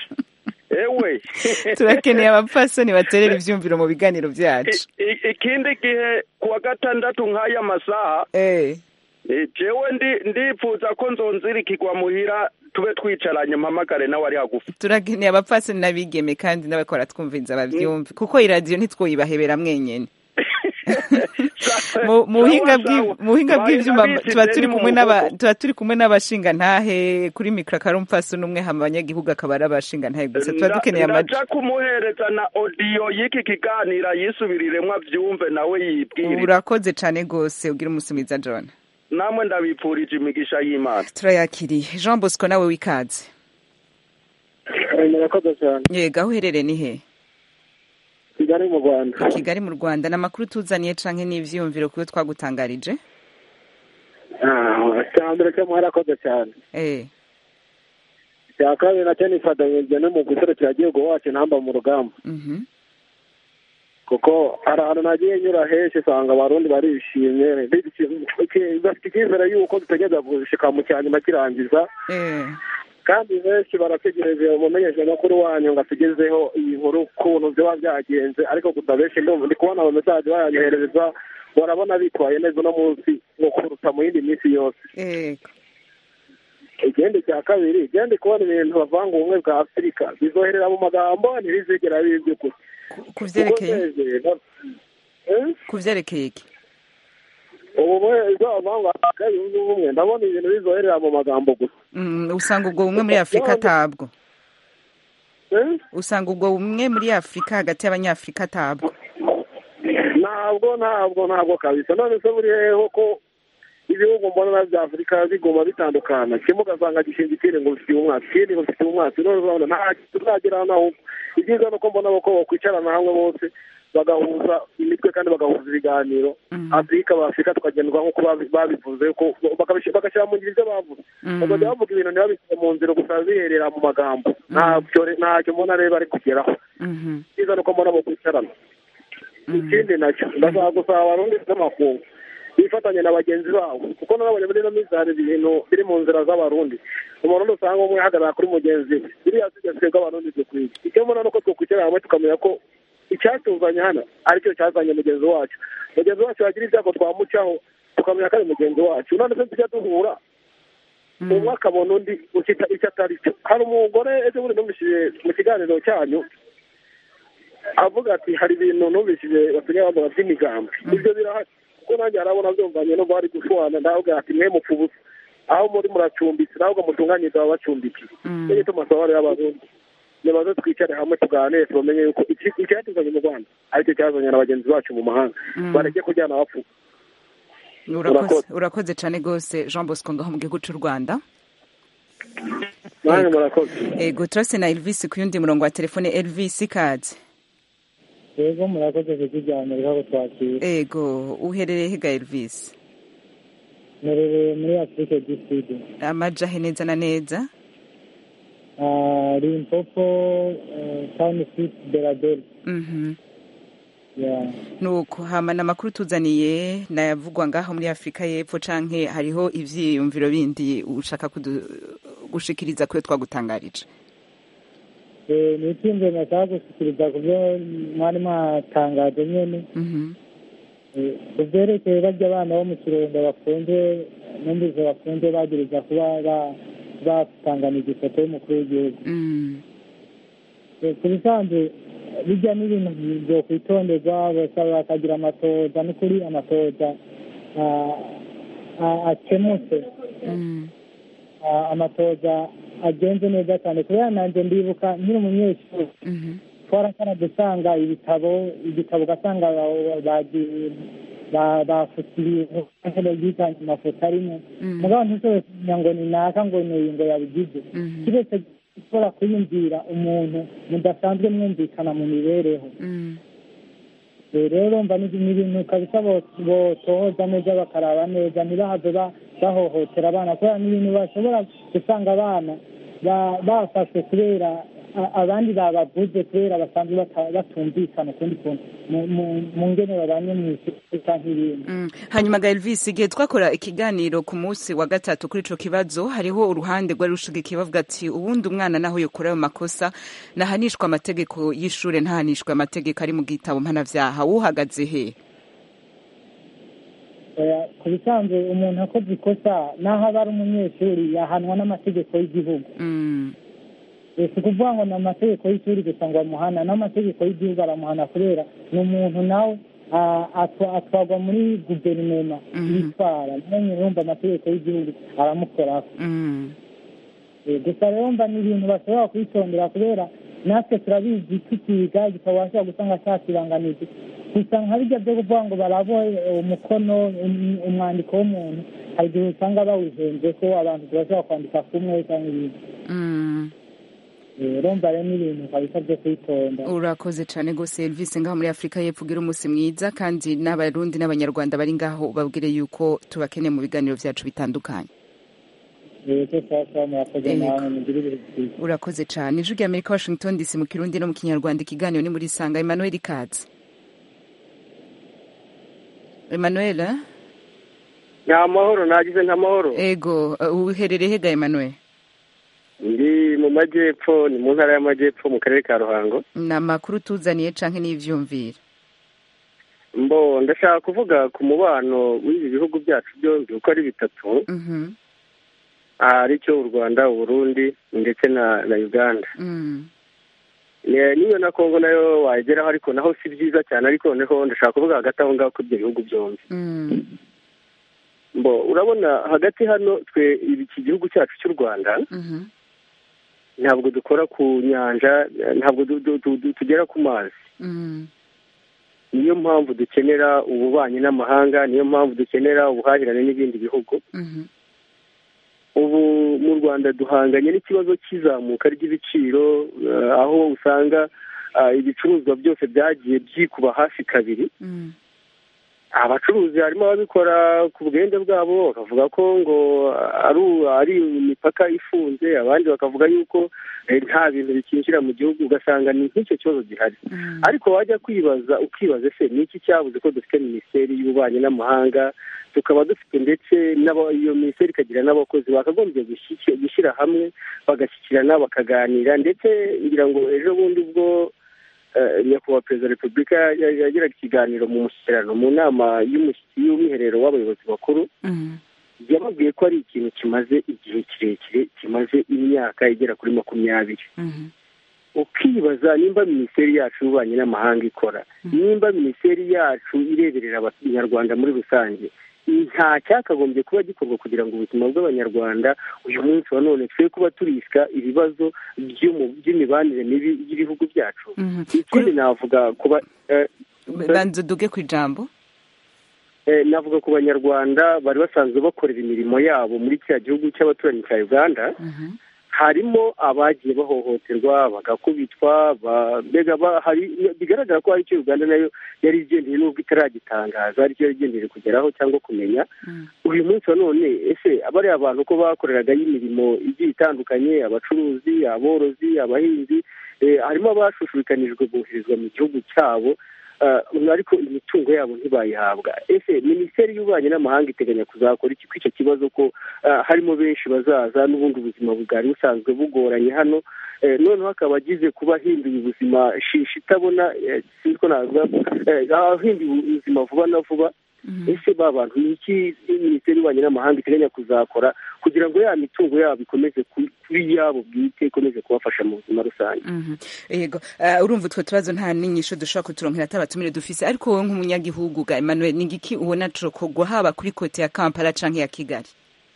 ewe turakeneye abapfasoni baterera ivyumviro mu biganiro vyacu I- i- ikindi gihe kuwa gatandatu nk'aya masaha eh Eh, jewe ndi ndipfuza ko nzonzirikirwa muhira tube twicaranye mpamagare nawe ari hagufi turakeneye abapfasoni n'abigeme kandi n'abakora twumviriza bavyumve kuko iradiyo ntitwoyibahebera mwenyene mu mu buhinga Sawa, bw'i- sawa. mu buhinga Bari bw'ivyuma ndabizi tuba rero turi ni kumwe mu n'aba bwoko. tuba turi kumwe n'abashinga ntahe kuri mikro akarumpfaso n'umwe hama abanyagihugu akaba ari abashinga ntahe gusa tuba Nda- dukeneye amaji ndaja kumuhereza na odiyo y'iki kiganiro yisubiriremwo avyumve nawe yibwire urakoze cane gose ugira umusumiza john namwe ndabipfurije imigisha y'imana turayakiriye jean bosco nawe wikaze murakoze cyane yego aho uherereye ni he kigali mu rwanda kigali mu rwanda ni amakuru tuzaniye canke n'ivyiyumviro kuyo twagutangarije Ah, icya mbere cyo mwarakoze cyane eh icya kabiri nacyo nifatanyije no mu guserukira igihugu wacu ntamba mu rugamba mhm kuko hari ahantu nagiye nyura henshi usanga abarundi barishimye bishimye- iki- bafite icyizere y'uko dutegereza gushika mu cya nyuma kirangiza eh kandi benshi barategereje umumenyeshamakuru wanyu ngo atugezeho iyi nkuru ukuntu ziba byagenze ariko gusa benshi ndumva ndi kubona abamesaje bayanyoherereza barabona bitwaye neza uno munsi nko kuruta mu yindi minsi yose yego ikindi cya kabiri igenda kubona ibintu bavanga ubumwe bwa afurika bizoherera mu magambo ntibizigera biba iby'ukuri ku vyerekeye Kuko neze- Eh? ku vyerekeye iki ubumwe izavanga afurika yunze ubumwe ndabona ibintu bizoherera mu magambo gusa Mm, usanga ubwo bumwe muri afurika atabwo Eh? usanga ubwo bumwe muri afurika hagati y'abanyafurika atabwo ntabwo ntabwo ntabwo kabisa none se buri heho ko ibihugu mbona bya afurika biguma bitandukana kimwe ugasanga gishinga ikindi ngo bifitiye umwasi ikindi ngo bifitiye umwasi none urabona nta tuzagera naho ibyiza ni uko mbona ko bakwicarana hamwe bose bagahuza imitwe kandi bagahuza ibiganiro afurika abafurika tukagendwa nk'uko babi- babivuze ko bakabishyira- bagashyira mu ngiro ibyo bavuze bakajya bavuga ibintu ntibabishyire mu nzira gusa biherera mu magambo ntacyo ntacyo mbona rero bari kugeraho Mhm. icyiza ni uko mbona bo kwicarana ikindi nacyo ndashaka gusaba abarundi n'amakungu bifatanye na bagenzi babo kuko nabonye muri ino minsi hari ibintu biri mu nzira z'abarundi umurundi usanga umwe ahagarara kuri mugenzi we biriya tugeze bw'abarundi dukwiye icyo mbona ni uko twokwicara hamwe tukamenya ko icyatuzanye hano aricyo cyazanye mugenzi wacu mugenzi wacu yagira ibyago twamucaho tukamenya ko ari mugenzi wacu none se tujya duhura umwe akabona undi ukita icyo atari cyo hari umugore ejo bundi numvishije mu kiganiro cyanyu avuga ati hari ibintu numvishije basigaye bavuga by'imigambi ibyo birahari kuko nanjye harabona byumvanye no bari gushwana ndavuga ati mwe mupfa ubusa aho muri muracumbitse ntabwo mutunganyiriza ababacumbikiye nicyo gituma asaba rero abarundi nibaze twicare hamwe tuganire tumenye yuko iki- icyatuzanye mu rwanda aricyo cyazanye na bagenzi bacu mu mahanga bareke kujyana bapfu urakoze urakoze cyane rwose jean bosco ngaho mu gihugu cy'u rwanda nanjye murakoze ego turase na elvis ku yundi murongo wa telefone elvis ikaze yego murakoze kukiganira ko twakira ego uherereye higa elvis merereye muri afurika du sud amajahe neza na neza Ah, limpopo eh, town street beradel Mhm. ya nuko hamana amakuru tuzaniye nayavugwa ngaho muri afurika y'epfo canke hariho ivyiyumviro bindi ushaka kudu- gushikiriza kuyo twagutangarije Eh, ni icyumviro nashaka gushyikiriza ku byo mwari mwatangaje nyene Mhm. Eh, ku byerekeye barya abana bo mu kirundo bafunze numvise bafunze bagiriza kuba ba- batanganije ifoto y'umukuru w'igihugu Mm. Eh, ku bisanzwe bijya n'ibintu byo kwitonderwa bose bakagira amatoza n'ukuri amatoza ah, ah, akemutse Mm. Ah, amatoza agenze neza cyane kubera nanjye ndibuka nkiri umunyeshuri Mhm. twarakara gusanga ibitabo igitabo ugasanga ba- bagi- ba- bafute ibintu nkene byitanye amafoto arimo Mm. mugabo ntushobore kumenya ngo ni naka ngo ni uyu ngo yabigize Mhm. kiretse gukora kwiyumvira umuntu mudasanzwe mwumvikana mu mibereho Mm. Eh, rero mba ni ni ibintu kabisa bo- botohoza neza bakaraba neza ntibahave ba- bahohotera abana kubera ni ibintu bashobora gusanga abana ba- bafashwe kubera a- abandi babavuze kubera basanzwe bata- batumvikana ukundi kuntu mu- mu- mu ngene babanye mu isi canke ibindi Mm. hanyuma ga elvis igihe twakora ikiganiro ku munsi wa gatatu kuri ico kibazo hariho uruhande rwari rushigikiye bavuga ati ubundi umwana naho yokora ayo makosa nahanishwa amategeko y'ishure ntahanishwe amategeko ari mu gitabo mpanavyaha wuhagaze he Eh, ku bisanzwe umuntu akoze ikosa naho aba ari umunyeshuri yahanwa n'amategeko y'igihugu Mm. Eh, si ukuvuga ngo ni amategeko y'ishuri gusa ngo amuhana n'amategeko y'igihugu aramuhana kubera ni umuntu nawe ah, atwa- atwarwa muri guverinoma yitwara niyo nyine yumva amategeko y'igihugu aramukoraho Mm. Eh, gusa rero mba ni ibintu bashobora kwitondera kubera natwe turabizi tukiga igitabo bashobora gusanga cyakiranganije gusa nka bijya byo kuvuga ngo barabo eh, umukono um- umwandiko w'umuntu hari igihe usanga bawihenze ko abantu turashobora kwandika kumwe cyangwa ibindi Mm. Eh, urumva rero ni ibintu kabisa byo kwitonda urakoze cyane rwose elvis ngaho muri afurika y'epfo ugira umunsi mwiza kandi n'abarundi n'abanyarwanda bari ngaho babwire yuko tubakeneye mu biganiro byacu bitandukanye yego sasa murakoze Yego. nawe mugire ibihe byiza urakoze cyane ijwi rya amerika washington dc mu kirundi no mu kinyarwanda ikiganiro ni muri sanga emmanuel katz emmanuel eh? nta mahoro nagize nta mahoro ego uh, uherereye hega emmanuel ndi mu majyepfo ni mu ntara y'amajyepfo mu karere ka ruhango ni amakuru tuzaniye canke n'ivyumvira mbo ndashaka kuvuga ku mubano w'ibi bihugu byacu byombi uko ari bitatu Mhm. ari cyo u rwanda uburundi ndetse na na uganda Mm. Ne- n'iyo na kongo nayo wayigeraho ariko naho si byiza cyane ariko noneho ndashaka kuvuga hagati aho ngaho kuri ibyo bihugu byombi Mm. mbo urabona hagati hano twe iki gihugu cyacu cy'u rwanda Mhm. ntabwo dukora ku nyanja ntabwo du- du- du- du- tugera ku mazi Mm. niyo mpamvu dukenera ububanyi n'amahanga niyo mpamvu dukenera ubuhahirane n'ibindi bihugu Mhm. ubu mu rwanda duhanganye n'ikibazo cy'izamuka ry'ibiciro eh, aho usanga ah, ibicuruzwa byose byagiye byikuba hafi kabiri Mm. abacuruzi harimo ababikora ku bwende bwabo bakavuga ko ngo ari ari imipaka ifunze abandi bakavuga yuko eh, nta bintu bikinjira mu gihugu ugasanga ni nk'icyo kibazo gihari ariko wajya kwibaza ukibaza ese ni iki cyabuze ko dufite minisiteri y'ububanyi n'amahanga tukaba dufite ndetse n'aba- iyo minisiteri ikagira n'abakozi bakagombye gushyiki- gushyira hamwe bagashyikirana bakaganira ndetse ngira ngo ejo bundi ubwo eh, nyakubahwa perezida wa repubulika ya- yagiraga ikiganiro mu mushyikirano mu nama y'umushyitsi y'umwiherero w'abayobozi bakuru Mm. yababwiye ko ari ikintu kimaze igihe kirekire kimaze imyaka igera kuri makumyabiri Mhm. ukibaza nimba minisiteri yacu y'ububanyi n'amahanga ikora nimba minisiteri yacu ireberera abanyarwanda muri rusange nta cyakagombye kuba gikorwa kugira ngo ubuzima bw'abanyarwanda uyu munsi wa none twe kuba turisika ibibazo by'umu- by'imibanire mibi y'ibihugu byacu Mhm. ikindi navuga kuba eh, banza uduge ku ijambo eh, navuga ku banyarwanda bari basanzwe bakorera imirimo yabo muri kiriya gihugu cy'abaturanyi cya uganda Mhm. harimo abagiye bahohoterwa bagakubitwa ba- mbega ba- hari bigaragara ko hari icyo uganda nayo yari igendeye n'ubwo itaragitangaza aricyo yari igendeye kugeraho cyangwa kumenya uyu munsi wa none ese bariya abantu ko bakoreragayo imirimo igiye itandukanye abacuruzi aborozi abahinzi eh, harimo abashushubikanijwe boherezwa mu gihugu cyabo ah, ariko imitungo yabo ntibayihabwa ese minisiteri y'ububanyi n'amahanga iteganya kuzakora iki kuri icyo kibazo ko ah, harimo benshi bazaza n'ubundi ubuzima bwari busanzwe bugoranye hano Eh, noneho akaba agize kuba ahinduye ubuzima shisha itabona eh, sinzi ko navuga eh, ahinduye ubuzima vuba na vuba ese ba bantu ni iki minisiteri y'ububanyi n'amahanga iteganya kuzakora kugira ngo ya mitungo yabo ikomeze ku- kuba iyabo bwite ikomeze kubafasha mu buzima rusange Mhm. yego Eh, urumva utwo tubazo nta n'inyisho dushobora kuturonkera atabatumire dufise ariko wowe nk'umunyagihugu ga emmanuel ni igiki ubona cokorwa haba kuri kote ya kampala canke ya kigali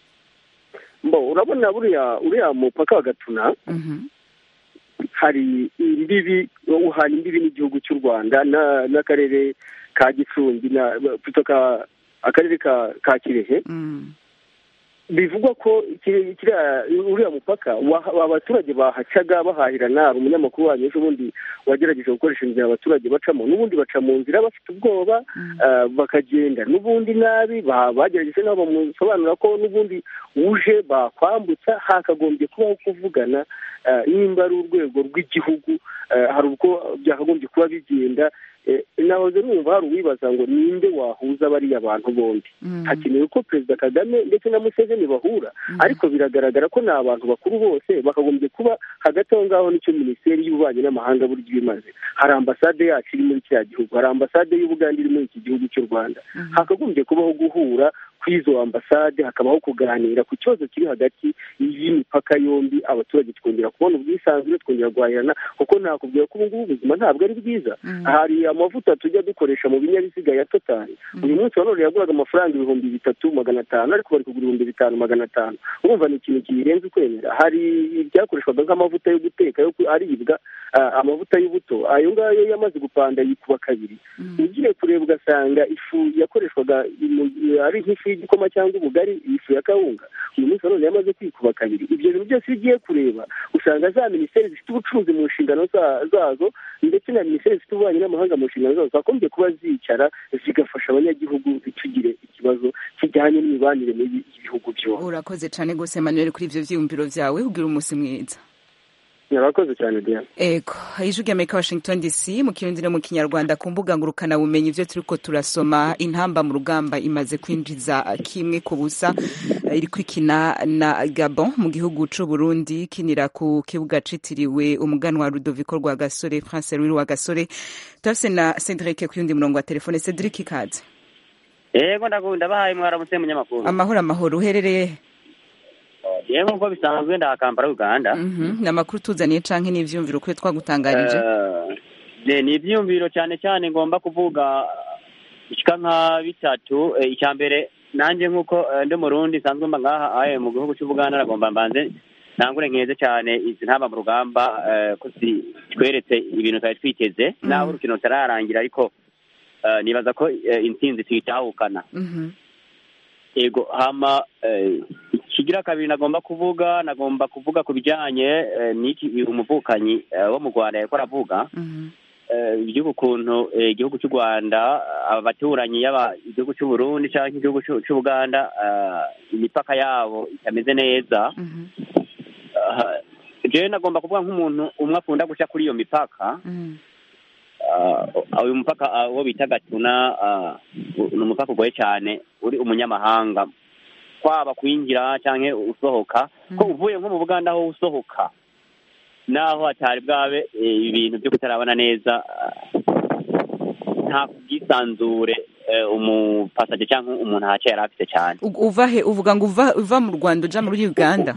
mbo urabona buriya uriya mupaka wa gatuna Mhm. hari imbibi uhana imbibi n'igihugu cy'u rwanda na- n'akarere ka gicumbi na plutôt ka akarere ka ka kirehe Mm. bivugwa ko kiri- kiriya uriya mupaka wa- abaturage bahacaga bahahirana hari umunyamakuru wanyu ejo bundi wagerageje gukoresha inzira abaturage bacamo n'ubundi baca mu nzira bafite ubwoba ah, bakagenda n'ubundi nabi ba- bagerageje nabo bamusobanura ko n'ubundi uje bakwambutsa hakagombye kubaho kuvugana ah, nimba ari urwego rw'igihugu ah, hari ubwo byakagombye kuba bigenda Eh, nahoze numva hari uwibaza ngo ninde wahuza bariya bantu bombi hakenewe ko perezida kagame ndetse na museveni bahura ariko biragaragara ko ni abantu bakuru bose bakagombye kuba hagati aho ngaho nicyo minisiteri y'ububanyi n'amahanga buryo ibimaze hari ambasade yacu iri muri kiriya gihugu hari ambasade y'ubuganda iri muri iki gihugu cy'u rwanda hakagombye kubaho guhura kw'izo ambasade hakabaho kuganira ku kibazo kiri hagati y'imipaka yombi abaturage tukongera kubona ubwisanzure twongera guhahirana kuko nakubwira ko ubu ngubu ubuzima ntabwo ari bwiza hari amavuta tujya dukoresha mu binyabiziga ya totali uyu munsi wa none yaguraga amafaranga ibihumbi bitatu magana atanu ariko bari kugura ibihumbi bitanu magana atanu urumva ni ikintu kirenze ukwemera hari ibyakoreshwaga nk'amavuta yo guteka yo ku- aribwa ah, amavuta y'ubuto ayo ngayo yamaze gupanda yikuba kabiri ugiye kureba ugasanga ifu yakoreshwaga mu- ari nk'ifu y'igikoma cyangwa ubugari ifu ya kawunga uyu munsi wa none yamaze kwikuba kabiri ibyo bintu byose iyo ugiye kureba usanga za minisiteri zifite ubucuruzi mu nshingano za- zazo ndetse na minisiteri zifite ububanyi n'amahanga mu nshingano zazo zagombye kuba zicara zigafasha abanyagihugu ntitugire ikibazo kijyanye n'imibanire mibi y'ibihugu byombi urakoze cyane rwose manuel kuri ibyo byiyumviro byawe ugira umunsi mwiza murakoze cyane diana ego ijwi ry'amerika washington dc mu kirundi no mu kinyarwanda ku mbuga ngurukanabumenyi ibyo turi ko turasoma intamba mu rugamba imaze kwinjiza kimwe ku busa eh, iri kwikina na gabon mu gihugu c'u burundi kinira ku kibuga citiriwe umuganwa rudoviko rwa gasore france louis rwa gasore turafise na cedric ku yundi murongo wa telefone cedric ikaze yego ndagunda bahaye mwaramutse munyamakuru amahoro amahoro uherereye he? yewe nk'uko bisanzwe ndaha kampala uganda Mhm, ni amakuru tuzaniye canke n'ivyumviro kuri twagutangarije Eh, ni ibyiyumviro cyane cyane ngomba kuvuga bishika nka bitatu Eh, icya mbere nanjye nk'uko eh, ndi murundi nsanzwe mba ngaha aye mu gihugu cy'ubuganda nagomba mbanze ntangure nkeze cyane izi ntaba mu rugamba eh, ko zitweretse ibintu twari twiteze naho urukino rutararangira ariko eh, nibaza ko eh, intsinzi tuyitahukana Mhm. yego hama eh, ikigira kabiri nagomba kuvuga nagomba kuvuga ku bijyanye eh, n'iki umuvukanyi eh, wo mu rwanda yariko aravuga Mhm. eh, iby'ukuntu eh, igihugu cy'u rwanda abaturanyi yaba igihugu cy'u burundi cyangwa igihugu cy'u cy'u buganda eh, imipaka yabo itameze neza Mhm. Eh, jewe nagomba kuvuga nk'umuntu umwe akunda guca kuri iyo mipaka Mhm. uh, uyu mupaka uh, uwo bita gatuna uh, ni umupaka ugoye cyane uri umunyamahanga kwaba kwinjira cyangwa usohoka ko uvuye nko mu buganda aho usohoka naho hatari bwabe eh, ibintu byo kutarabona neza uh, nta bwisanzure eh, umupasaje cyangwa umuntu ahaca yari afite cyane U- uva he uvuga ngo uva uva mu rwanda uja muri uganda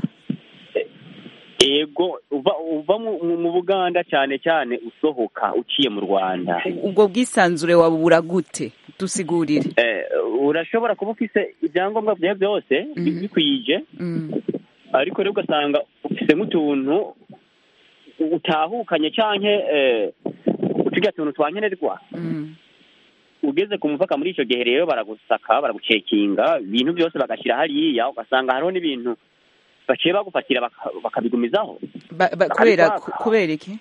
yego uva uva mu, mu- mu buganda cyane cyane usohoka uciye mu rwanda ubwo bwisanzure wabubura gute dusigurire eh, urashobora kuba ufise ibyangombwa byawe byose bi- bikwije Mm. ariko rero ugasanga ufise nk'utuntu utahukanye canke eh, uturya tuntu twankenerwa Mm. ugeze ku mupaka muri ico gihe rero baragusaka baragucekinga ibintu byose bagashyira hariya ugasanga hariho n'ibintu baciye bagufatira baka- bakabigumizaho Ba- ba- kubera ku- kubera iki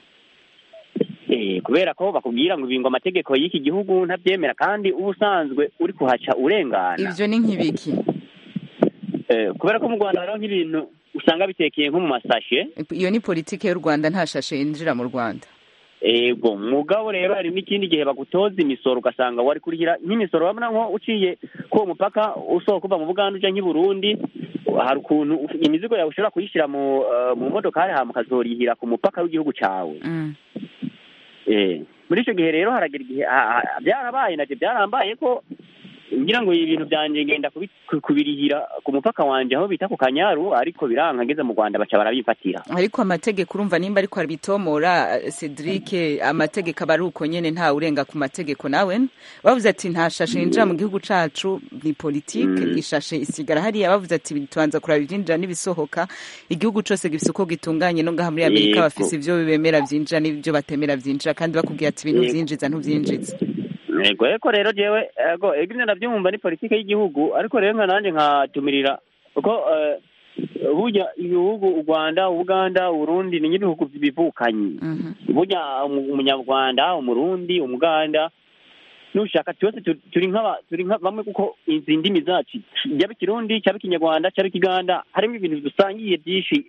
Eh, kubera ko bakubwira ngo ibingo amategeko y'iki gihugu ntabyemera kandi uba usanzwe uri kuhaca urengana ivyo ni nk'ibiki Eh, kubera ko mu rwanda hariho nk'ibintu usanga bitekeye nko mu masashe iyo ni politike y'u rwanda nta shashe yinjira mu rwanda ego mugabo rero hari n'ikindi gihe bagutoza imisoro ugasanga wari kurihira nk'imisoro wabona nko uciye kuri uwo mupaka usohoka uva mu buganda uja nk'i burundi hari ukuntu uf- imizigo yawe ushobora kuyishyira mu eh, mu modokari hama ukazorihira ku mupaka w'igihugu cyawe Mm. Eh, muri icyo gihe rero haragira igihe ah, ah, byarabaye nabyo byarambaye ko ngira ngo ibintu byanjye ngenda kubi- ku- kubirihira ku mupaka wanje aho bita ku kanyaru ariko biranka ngeze mu rwanda baca barabifatira ariko amategeko urumva nimba ariko arabitomora cedric amategeko aba ari uko nyene nta urenga ku mategeko nawe bavuze ati nta shashe yinjira mu gihugu cacu ni politike ishashe isigara hariya bavuze ati tubanza kuraba ivyinjira n'ibisohoka igihugu cose gifise uko gitunganye no ngaha muri amerika Yego. bafise ivyo bemera vyinjira n'ivyo batemera vyinjira kandi bakubwira ati ibintu Yego. vyinjiza ntuvyinjiza ego eko rero jewe ego ego ivyo ndavyumva ni politike y'igihugu ariko rero nka nanjye nkatumirira kuko eh, burya ibihugu u rwanda ubuganda uburundi ni nk'ibihugu bivukanyi burya umu- umunyarwanda umurundi umuganda nushaka twese tu- turi nk'aba turi nka bamwe kuko izi ndimi zacu cyaba ikirundi cyaba ikinyarwanda cyaba ikiganda harimo ibintu dusangiye byinshi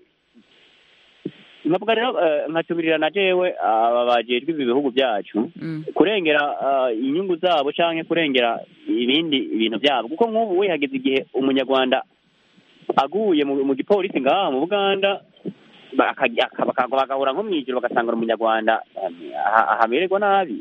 nkavuga rero eh, nkatumirira na jewe aba bajejwe ibi bihugu byacu kurengera ah, inyungu zabo canke kurengera ibindi ibintu byabo kuko nk'ubu we hageze igihe umunyarwanda aguye mu, mu gipolisi ngaha mu buganda bakajya- baka- bagahura nko mw'ijoro bagasanga ari umunyarwanda ah, ahamererwa nabi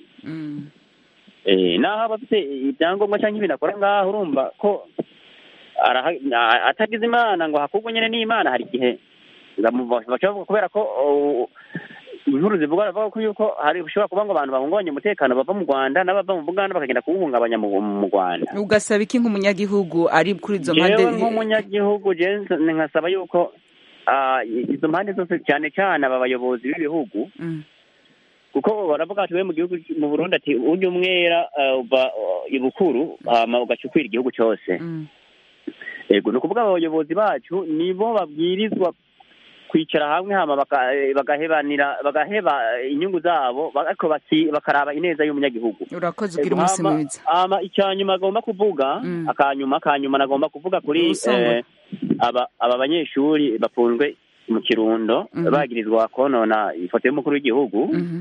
eh, naho aba afite ibyangombwa cyangwa ibintu akora ngaho urumva ko araha- a- atagize imana ngo hakurwe nyine n'imana hari igihe bamuva- baca bavuga kubera ko oh, inkuru zivuga bavuga ko yuko hari ushobora kuba ngo abantu bahungabanya umutekano bava mu rwanda n'abava mu buganda bakagenda kuwuhungabanya mu mu rwanda ugasaba iki nk'umunyagihugu ari kuri izo mpande jewe nk'umunyagihugu jewe nkasaba yuko ah, izo mpande zose cyane cyane aba bayobozi b'ibihugu Mm. kuko baravuga ati we mu gihugu mu burundi ati ujya umwera ah, uva ah, ibukuru hama ugaca ukwira igihugu cyose Mm. yego ni ukuvuga abayobozi bacu nibo babwirizwa kwicara hamwe hama baka- eh, bagahebanira bagaheba inyungu zabo ariko baki- bakaraba ineza y'umunyagihugu urakoze ugira Ego, umunsi hama- mwiza hama icyanyuma agomba kuvuga Mm. akanyuma akanyuma nagomba kuvuga kuri Ubusongore. eh, aba aba banyeshuri bafunzwe mu kirundo Mhm. bagirizwa konona ifoto y'umukuru w'igihugu Mhm.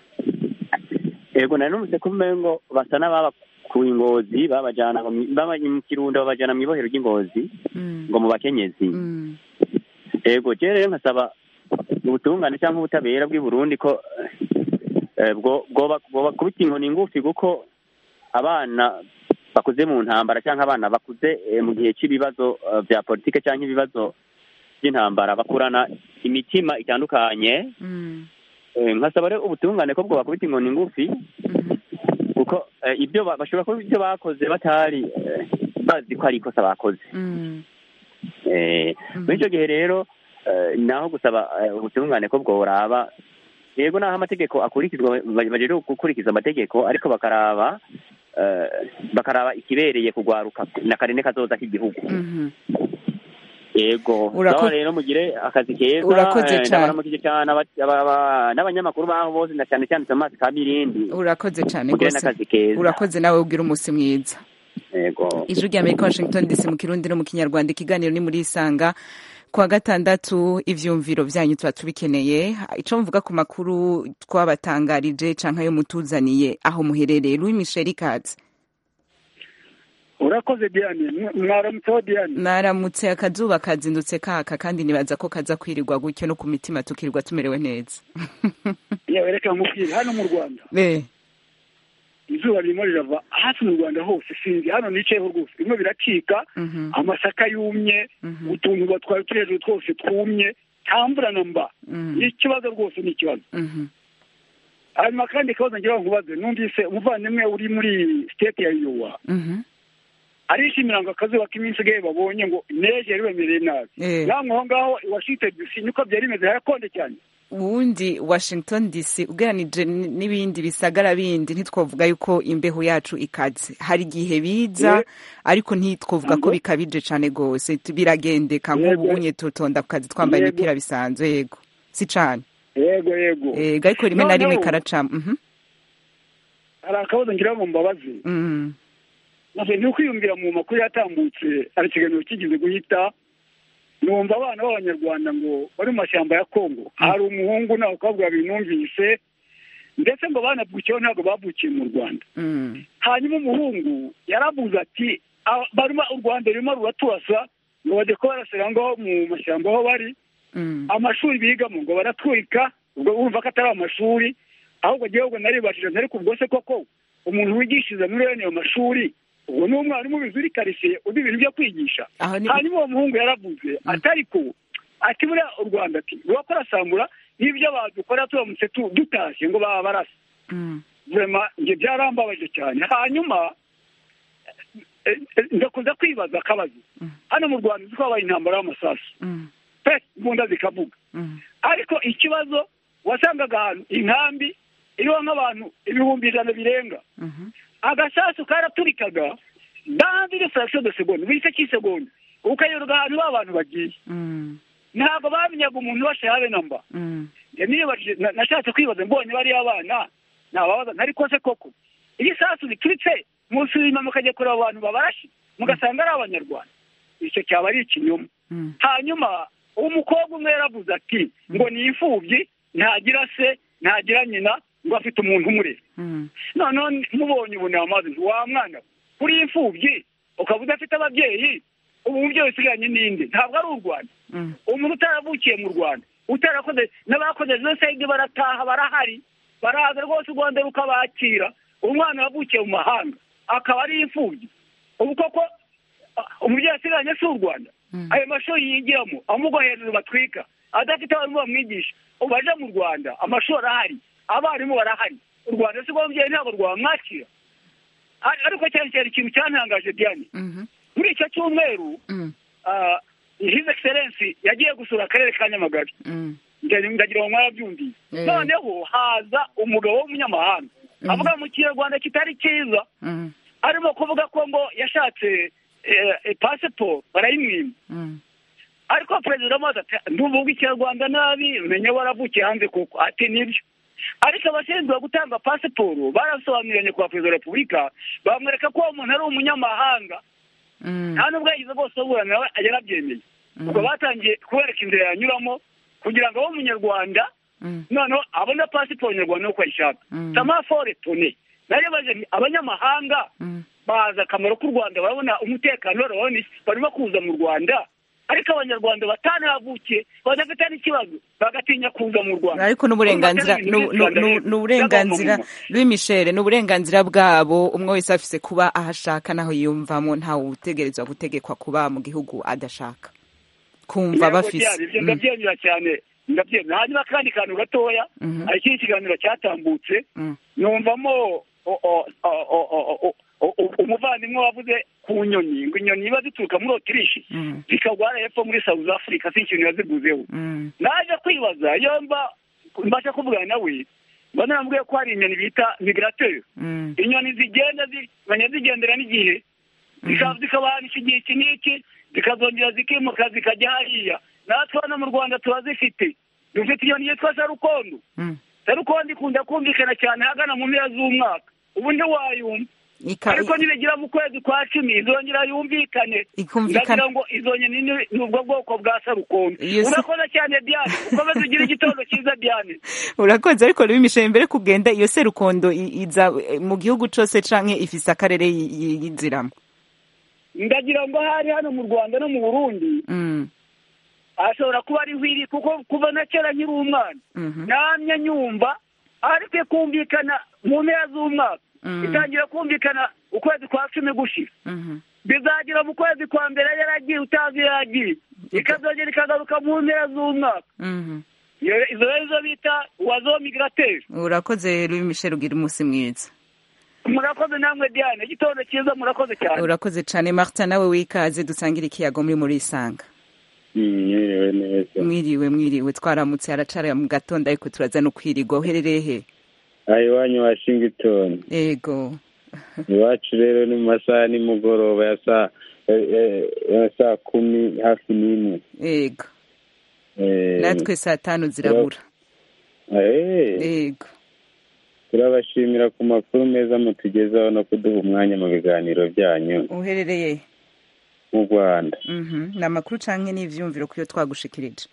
yego nari numvise ko umengo basa n'ababakuye ingozi babajana mu- baba mu kirundo babajana mu ibohero ry'ingozi Mm. ngo mu bakenyezi Mm. yego je rero nkasaba ubutungane cyangwa ubutabera bw'i burundi ko eh, bwo bwoba- bwobakubita inkoni ngufi kuko abana bakuze mu ntambara cyangwa abana bakuze eh, mu gihe cy'ibibazo eh, bya politike cyangwa ibibazo by'intambara bakurana imitima itandukanye Mm. Eh, nkasaba rero ubutungane ko bwobakubita inkoni ngufi Mhm. kuko eh, ibyo ba- bashobora kuba ibyo bakoze batari eh, bazi ko ari ikosa bakoze Mm. Eh, muri icyo gihe rero eh, naho gusaba eh, ubutungane ko bworaba yego naho amategeko akurikizwa ba- baje gukurikiza amategeko ariko bakaraba eh, bakaraba ikibereye kugwaruka na karine kazoza k'igihugu Mhm. yego Urako- sawa rero mugire akazi keza Urakoze eh, cane. ndabaramukije cyane aba- aba- aba- n'abanyamakuru baho bose na cyane cyane Thomas Kamirindi urakoze cyane mugire rwose n'akazi keza urakoze nawe ugira umunsi mwiza yego ijwi rya amerika washington dc mu kirundi no mu kinyarwanda ikiganiro ni muri isanga kuwa gatandatu ivyumviro vyanyu tuba tubikeneye ico mvuga ku makuru twabatangarije canke ayo mutuzaniye aho muherereye louis michel ikaze urakoze diane mwaramutseho diane naramutse akazuba kazindutse kaka kandi nibaza ko kaza kwirirwa gutyo no ku mitima tukirirwa tumerewe neza yewe reka nkubwire hano mu rwanda Eh, izuba ririmo rirava hafi mu rwanda hose sinzi hano nicayeho rwose bimwe biracika mhm, amasaka yumye mhm, utuntu batwara turi hejuru twose twumye nta mvura na mba mhm, ni ikibazo rwose ni ikibazo mhm, hanyuma kandi ikibazo ngira ngo nkubaze numvise umuvandimwe uri muri siteti ya yowa mhm. arishimira ngo akazuba k'iminsi gahe babonye ngo neje yari bemereye nabi Eh. namwe aho ngaho i washington dc niko byari bimeze harakonje cyane ubundi washington dc ugereranije n- n'ibindi bisagara bindi ntitwavuga yuko imbeho yacu ikaze hari igihe biza Ye- ariko ntitwavuga ko Yego. bikabije cane gose Tu- biragendeka nk'ubu Yego. unye tutonda ku kazi twambaye Yego. imipira bisanzwe yego si cane yego yego ego ariko rimwe na rimwe Noneho, karacamo mhm, hari akabazo ngira ngo mbabaze mhm, maze ni ukwiyumvira mu makuru yatambutse hari ikiganiro kigeze guhita numva abana b'abanyarwanda ngo bari mu mashyamba ya kongo hari umuhungu n'abakobwa babiri numvise ndetse ngo banavukiyeho ntabwo bavukiye mu rwanda mhm, hanyuma umuhungu yaravuze ati "Ah, barimo u rwanda rurimo ruraturasa ngo bajye kuba barasira ngaho mu mashyamba aho bari mhm, amashuri bigamo ngo baratwika ubwo urumva ko atari amashuri ahubwo igihugu naribashije ntari kubwo se koko umuntu wigishiriza muri bene ayo mashuri ubwo ni umwarimu ubizi uri karitsiye uzi ibintu byo kwigisha aho ni hanyuma uwo muhungu yaravuze atari ko ati buriya u rwanda ati rurakora sambura n'ibyo badukora turamutse tu- dutashye ngo baba barasa mhm, vurema njye byarambabaje cyane hanyuma eh, eh, ndakunze kwibaza akabazo Mm. hano mu rwanda uzi ko habaye intambara y'amasasu mhm, pe imbunda zikavuga mhm, ariko ikibazo wasangaga ahantu inkambi iriho nk'abantu ibihumbi ijana birenga mhm, agasasu karaturikaga dandire fraction de seconde buri gice cy'isegonda ukayoberwa ahantu ba bantu bagiye mhm, ntabwo bamenyaga umuntu ubasha habe namba mhm, Njye niyibajije na- nashatse kwibaza mbonye bariya abana nababaza ariko se koko iyo isasu rituritse musubima mukajya kureba abantu babarashe mugasanga ari abanyarwanda icyo cyaba ari ikinyoma mhm, hanyuma umukobwa umwe yaravuze ati ngo ni imfubyi ntagira se ntagira nyina ngo afite umuntu umurera mhm, noneho mubonye ubu namaze nti wa mwana we, kuri imfubyi ukaba udafite ababyeyi ubu umubyeyi usigaranye n'indi ntabwo ari u rwanda mhm, umuntu utaravukiye mu rwanda utarakoze n'abakoze jenoside barataha barahari baraza rwose u rwanda rukabakira umwana wavukiye mu mahanga akaba ari imfubyi ubu koko ah, umubyeyi asigaranye si u rwanda mhm, ayo mashuri yigiramo amugwa hejuru batwika adafite abarimu bamwigisha ubu aje mu rwanda amashuri arahari abarimu barahari u rwanda si rwabyeyi ntabwo rwamwakira Ar- ariko cyane cyane ikintu cyantangaje diane muri icyo cyumweru ah, his excellence yagiye gusura akarere ka nyamagabe Ndagira- ndagira ngo mwarabyumviye Eh. noneho haza umugabo w'umunyamahanga avuga mu kinyarwanda kitari cyiza arimo kuvuga ko ngo yashatse eh, eh, pasiporo barayimwima ariko perezida amaze ati ntuvuga ikinyarwanda nabi menye waravukiye hanze kuko ati nibyo ariko abashinzwe gutanga pasiporo barasobanuranye kwa perezida wa repubulika bamwereka ko uwo muntu ari umunyamahanga nta nubwo yagize bose aburana nawe yarabyemeye ubwo batangiye kubereka inzira yanyuramo kugira ngo abe umunyarwanda noneho abone pasiporo nyarwanda uko ayishaka samafore tone narebaje nti abanyamahanga bazi akamaro k'u rwanda barabona umutekano barabona iki barimo kuza mu rwanda ariko abanyarwanda batanahavukiye badafite n'ikibazo bagatinya kuza mu rwanda ariko n'uburenganzira Urumva atari ibintu nu- nu- by'u Rwanda nu- n'uburenganzira by'abamama. Louis Michel n'uburenganzira bwabo umwe wese afise kuba aho ashaka naho yiyumvamo ntawe utegerezwa gutegekwa kuba mu gihugu adashaka kumva Yego, bafise byari, ibyo Mm. ndabyemera cyane ndabyemera hanyuma akandi kantu gatoya Mhm. hari ikindi kiganiro cyatambutse Mm. numvamo o- o- o- o- o- o- o- o- umuvandimwe wavuze ku nyoni ngo inyoni iba zituruka muri otirishi Mm. zikagwa hariya hepfo muri south africa si ikintu yaziguzeho Mm. naje kwibaza iyo mba mbasha kuvugana nawe mba namubwiye ko hari inyoni bita migrateur Mm. inyoni zigenda zimenya zigendera n'igihe zika- zikabahanisha igihe iki n'iki zikazongera zikimuka zikajya hariya natwe hano mu rwanda turazifite dufite inyoni yitwa sarukondo Mm. sarukondo ikunda kumvikana cyane hagana mu mpera z'umwaka ubu ntiwayumva Ika- ariko nibigira mu kwezi kwa cumi izongera yumvikane Ikumvikana- ndagira ngo izo nyoni ni ni ubwo bwoko bwa sarukondo Iyo si- urakoze cyane diane ukomeze ugire igitondo cyiza diane urakoze ariko Louis Michel mbere kugenda iyo serukondo i- iza eh, mu gihugu cose canke ifise akarere yi- yi- yinziramo ndagira ngo hari hano mu rwanda no mu burundi Mm. ashobora kuba ari hwiri kuko kuva na kera nkiri umwana Mhm. namye nyumva ariko ikumvikana mu mpera z'umwaka Mm. itangira kumvikana ukwezi kwa cumi gushira Mhm. bizagira mu kwezi kwa mbere yaragiye utazi iyo yagiye ikazongera ikagaruka mu mpera z'umwaka Mhm. Iyo- izo rero izo bita wazo migrateur urakoze Louis Michel ugira umunsi mwiza murakoze namwe diane igitondo cyiza murakoze cyane urakoze cane Martin nawe wikaze dusangira ikiyago muri muri isanga mwiriwe neza mwiriwe mwiriwe twaramutse haracara mu gatondo ariko turaza no kwirirwa uherereye he aha iwanyu washington ego iwacu rero ni mu masaha ya nimugoroba ya saa eh, eh, ya saa kumi hafi n'imwe ego Eh, natwe saa tanu zirabura eh, ego turabashimira ku makuru meza mutugezaho no kuduha umwanya mu biganiro byanyu uherereye he? mu rwanda Mhm. ni amakuru canke n'ivyumviro kuyo twagushikirije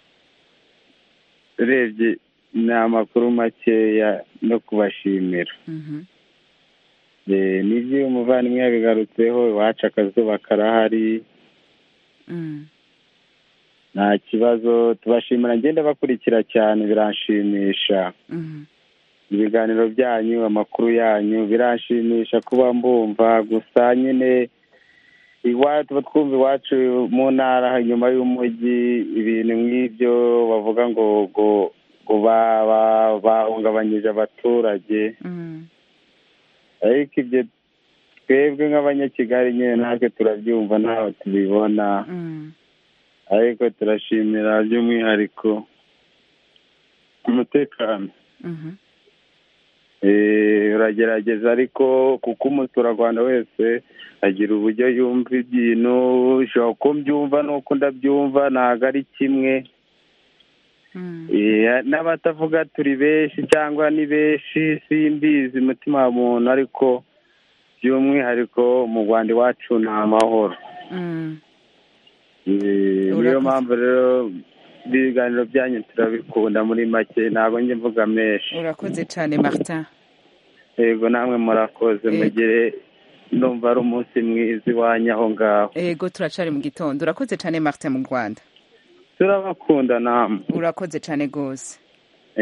urebye ni amakuru makeya no kubashimira Mhm. Eh, nibyo umuvandimwe yabigarutseho iwacu akazuba karahari Mm. nta kibazo tubashimira ngenda bakurikira cyane biranshimisha Mhm. ibiganiro byanyu amakuru yanyu biranshimisha kuba mbumva gusa nyine iwacu tuba twumva iwacu mu ntara inyuma y'umujyi ibintu nk'ibyo bavuga ngo ngo ngo ba- ba- bahungabanyije abaturage Mm. ariko ibyo twebwe nk'abanyakigali nyine natwe turabyumva ntaho tubibona Mm. ariko turashimira by'umwihariko umutekano Mhm. Eh, uragerageza ariko kuko umuturarwanda wese agira uburyo yumva ibintu ushobora ko mbyumva n'uko ndabyumva ntabwo ari kimwe Mm. Eh, n'abatavuga turi benshi cyangwa ni benshi simbizi umutima wa muntu ariko by'umwihariko mu rwanda iwacu ni amahoro Mm. Eh, niyo Urakoze. mpamvu rero ibiganiro byanyu turabikunda muri make ntabwo njye mvuga menshi urakoze cane Martin yego namwe murakoze Yego. mugire ndumva ari umunsi mwiza iwanyu aho ngaho ego turacari mu gitondo urakoze cane Martin mu Rwanda turabakunda namwe urakoze cane gose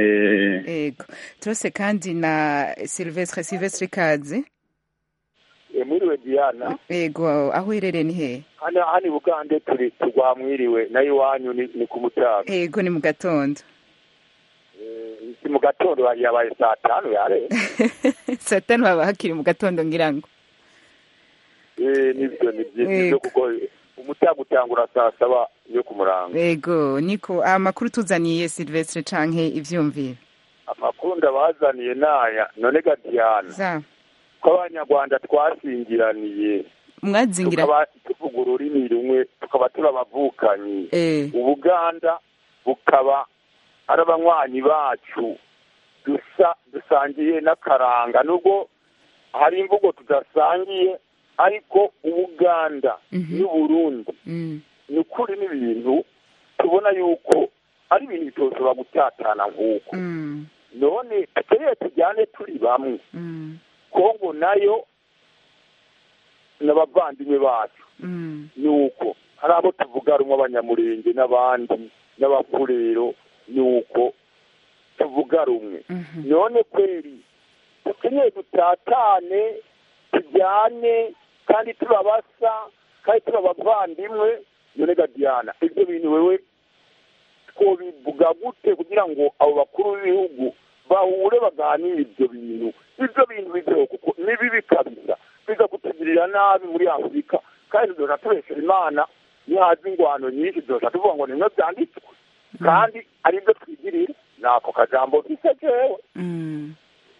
Eh, ego turose kandi na Silvestre Silvestre Kazi mwiriwe diana yego aho uherereye ni hehe hano hano i bugande turi turwamwiriwe nayo iwanyu ni ni ku mutaga yego ni mu gatondo si mu gatondo yabaye saa tanu yare saa tanu haba hakiri mu gatondo ngira ngo Eh, nibyo ni byiza Yego. kuko umutaga utangura saa saba yo ku murango yego niko amakuru tuzaniye silvestre canke ivyumviro amakuru ndabazaniye naya none ga diana za ko abanyarwanda twasingiraniye mwazingira tukaba tuvuga ururimi rumwe tukaba turi abavukanyi eh ubuganda bukaba ari abanywanyi bacu dusa dusangiye n'akaranga nubwo hari imvugo tudasangiye ariko ubuganda n'uburundi mm. ni ukuri n'ibintu tubona yuko ari ibintu bitoshobora gutatana nk'uko Mm. none tukeneye tujyane turi bamwe Mm. kongo nayo n'abavandimwe bacu Mm. ni uko hari abo tuvuga rumwe abanyamurenge n'abandi n'abafurero ni uko tuvuga rumwe none kweri dukeneye dutatane tujyane kandi turabasa kandi turi abavandimwe none gadiyana ibyo bintu wewe twobivuga gute kugira ngo abo bakuru b'ibihugu bahure baganire ibyo bintu ibyo bintu bizeho kuko ni bibi kabisa biza kutugirira nabi muri afurika kandi tuzoja tubeshera imana nihaza ingwano nyinshi tuzoja tuvuga ngo nimwe byanditswe kandi ari byo twigirira ni ako kajambo kise jewe Mm.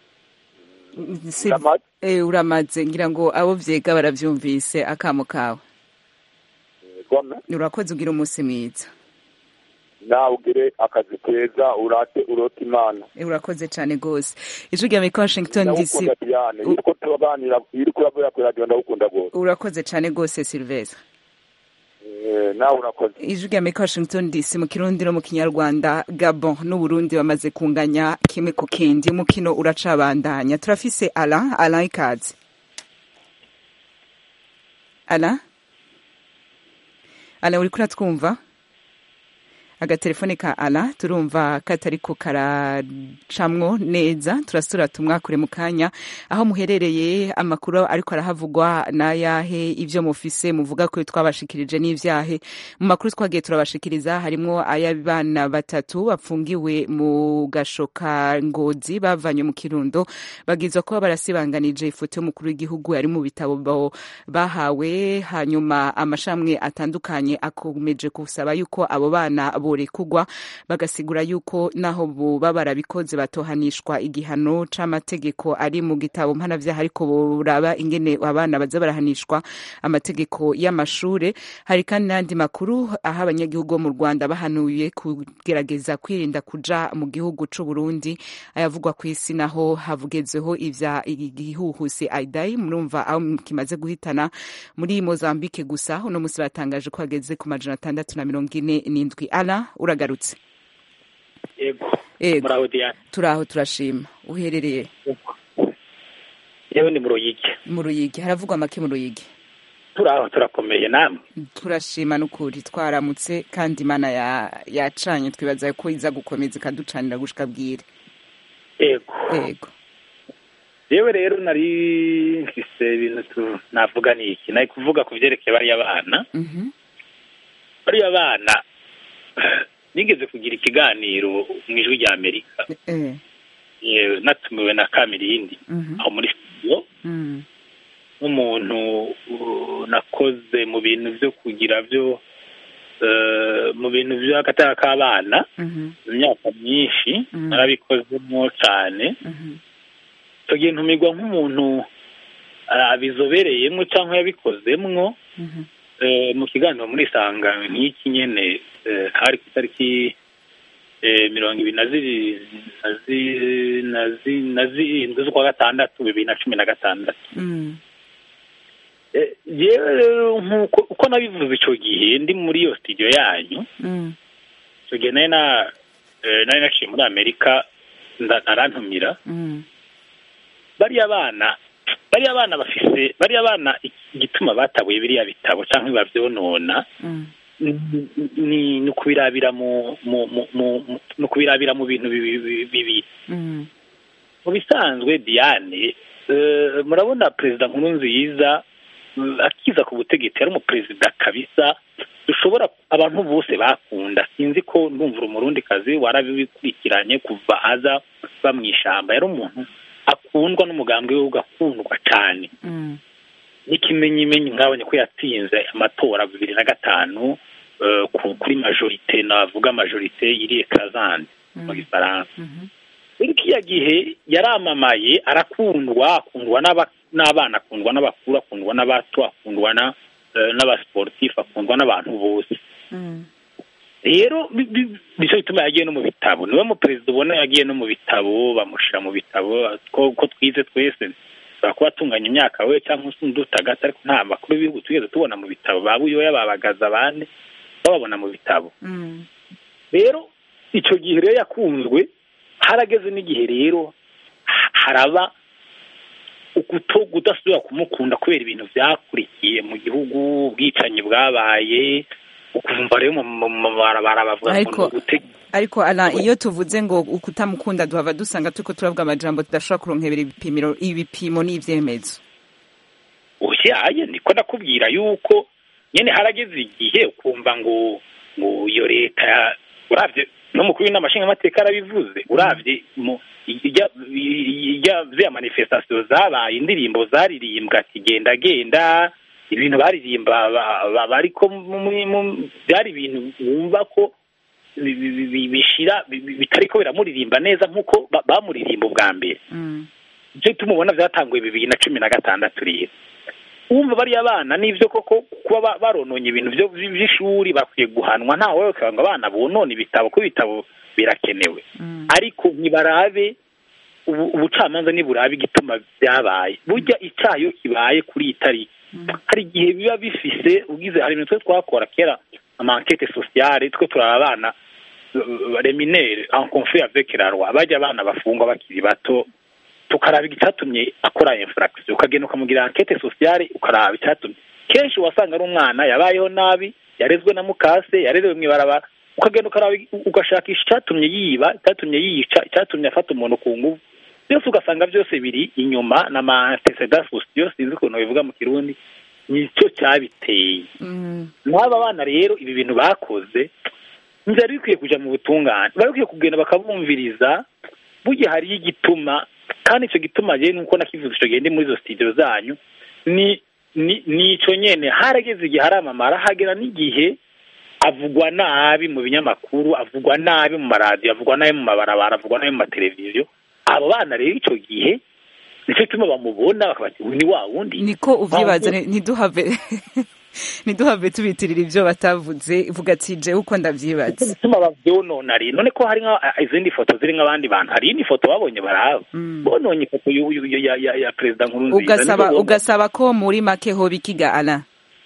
Sil- eh, uramaze ngira ngo abo vyega baravyumvise akamo kawe gome urakoze ugira umunsi mwiza nawe ugire akazi keza urate urote imana Eh, urakoze cane gose ijwi rya amerika washington dc ndagukunda diane iyo uriko turaganira iyo uriko uravuga kuri radiyo ndagukunda rwose urakoze cane gose silvestre Eh, nawe urakoze ijwi rya amerika washington dc mu kirundi no mu kinyarwanda gabon n'uburundi bamaze kunganya kimwe ku kindi umukino uracabandanya turafise alain alain ikaze alain alain uriko uratwumva agatelefone ka ala turumva katariko karacamwo neza turasura tumwakure mu kanya aho muherereye amakuru ariko arahavugwa n'ayahe ibyo mufise muvuga ko twabashikirije n'ivyahe mu makuru twagiye turabashikiriza harimwo ay'abana batatu bapfungiwe mu gashoka ngozi bavanye mu kirundo bagizwa kuba barasibanganije ifoto y'umukuru w'igihugu ari mu bitabo bo- bahawe hanyuma amashamwe atandukanye akomeje gusaba yuko abo bana borekugwa bagasigura yuko naho boba barabikoze batohanishwa igihano c'amategeko ari mu gitabo mpanavyaha ariko boraba ingene abana baza barahanishwa amategeko y'amashure hari kandi n'andi makuru aho abanyagihugu bo mu rwanda bahanuye kugerageza kwirinda kuja mu gihugu c'uburundi ayavugwa ku isi naho havugezeho ivya igihuhusi aidai murumva aho kimaze guhitana muri mozambique gusa uno musi batangaje ko hageze ku majana atandatu na mirongo ine n'indwi ala uragarutse yego Yego. muraho diane turaho turashima uherereye yewe ni mu ruyigi mu ruyigi haravugwa make mu ruyigi turaho turakomeye namwe turashima n'ukuri twaramutse kandi imana ya- yacanye twibaza ko iza gukomeza ikaducanira gushika bwire yego yego yewe rero nari mfise ibintu tu- navuga ni iki nari kuvuga ku byerekeye bariya bana Mhm. bariya bana nigeze kugira ikiganiro mu ijwi rya amerika Eh. yewe natumiwe na kamirindi Mhm. aho muri studio Mm. nk'umuntu uh, nakoze mu bintu byo kugira byo eh, mu bintu by'agatara k'abana Mhm. imyaka myinshi Mhm. narabikozemo cyane Mhm. icyo gihe ntumirwa nk'umuntu ah, abizobereyemo cyangwa yabikozemwo Mhm. eh, mu kiganiro muri sanga nk'iki nyene eh, hari ku itariki eh, mirongo ibiri na zibiri na zi- na zi- na zirindwi z'ukwa gatandatu bibiri na cumi na gatandatu Mm. Eh, jewe rero nk'uko uko nabivuze icyo gihe ndi muri iyo studio yanyu Mm. icyo gihe nari na eh, nari naciye muri amerika nda- arantumira Mm. bariya bana bariya bana bafise bariya bana igituma batabuye biriya bitabo cyangwa bavyonona Mm. ni- ni ni ukubirabira mu mu mu mu- mu- ni ukubirabira mu bintu bibi- bibi- bibiri Mm. mu bisanzwe diane eh, murabona perezida nkuru nziza mm, akiza ku butegetsi yari umuperezida kabisa dushobora abantu bose bakunda sinzi ko ndumva umurundi kazi warabikurikiranye kuva aza ba mu ishyamba yari umuntu akundwa n'umugambwe we ugakundwa cyane n'ikimenyimenyi nkabonye ko yatsinze amatora bibiri na gatanu eh, ku- kuri majorite navuga majorite iri ekrazande mu gifaransa muri kiriya gihe yaramamaye arakundwa akundwa n'aba- n'abana akundwa n'abakuru akundwa n'abato akundwa na eh, n'abasiporutifu akundwa n'abantu bose rero bi- bi- nicyo gituma yagiye no mu bitabo niwe mu perezida ubona yagiye no mu bitabo bamushyira mu bitabo ko ko twize twese ashobora kuba atunganya imyaka we cyangwa se undi utagata ariko nta makuru y'ibihugu tugeze tubona mu bitabo ba buyoya babagaza abandi bababona mu bitabo rero icyo gihe rero yakunzwe harageze n'igihe rero ha- haraba ukuto kudasubira kumukunda kubera ibintu byakurikiye mu gihugu ubwicanyi bwabaye ukumva rero mu mu- mu mabarabara bavuga ngo Ariko- ni ugute- ariko ala iyo tuvuze ngo ukutamukunda duhava dusanga turiko turavuga amajambo tudashobora kuronkebera ibipimiro ibipimo n'ivyemezo oyaye niko ndakubwira yuko nyene harageze igihe ukumva ngo ngo iyo leta ya- uravye n'umukuru w'inama nshingamateka yarabivuze uravye mu ijya ijya ziriya manifestation zabaye indirimbo zaririmbwa ati genda genda ibintu baririmba ba- ba- bariko mu- mu- byari ibintu wumva ko bi- bi- bi- bishira bi- bi- bitariko biramuririmba neza nk'uko ba- bamuririmba ubwa mbere ibyo tumubona byatanguye bibiri na cumi na gatandatu rero wumva bariya bana n'ibyo koko kuba ba- barononye ibintu byo- by'ishuri bakwiye guhanwa ntawe wese ngo abana bonone ibitabo kuko ibitabo birakenewe ariko ntibarabe ubu- ubucamanza niburabe igituma byabaye burya icyaha iyo kibaye kuri iyi tariki hari igihe biba bifise ugize hari ibintu twe twakora kera amankete sociale twe turaba abana reminere en conflit avec la loi bajya abana bafungwa bakiri bato tukaraba icyatumye akora infraction ukagenda ukamugira enquete sociale ukaraba icyatumye kenshi wasanga ari umwana yabayeho nabi yarezwe na mukase yarerewe mu ibarabara ukagenda ukaraba ugashakisha icyatumye yiba icyatumye yica icyatumye afata umuntu ku nguvu byose ugasanga byose biri inyuma na ma antecedents sociaux sinzi ukuntu bivuga mu kirundi nicyo cyabiteye n'aba bana rero ibi bintu bakoze ntibyari bikwiye kujya mu butungane bari bakwiye kugenda bakabumviriza burya hariyo igituma kandi icyo gituma rero nuko nakivuze icyo gihe ndi muri izo studio zanyu ni ni ni icyo nyene harageze igihe haramamara hagera n'igihe avugwa nabi mu binyamakuru avugwa nabi mu maradiyo avugwa nabi mu mabarabara avugwa nabi mu mateleviziyo abo bana rero icyo gihe nicyo gituma bamubona bakabati uyu ni wa wundi niko uvyibaza ntiduhave ntiduhave tubitirira ibyo batavuze vuga ati jewe uko ndavyibaza bituma bavyonona rero none ko hari nka izindi foto ziri nk'abandi bantu hari indi foto babonye baraba bononye ifoto yu- yu- yu- ya ya ya perezida nkuru nziza ugasaba Nizo ugasaba ko muri make hoba ikiga ala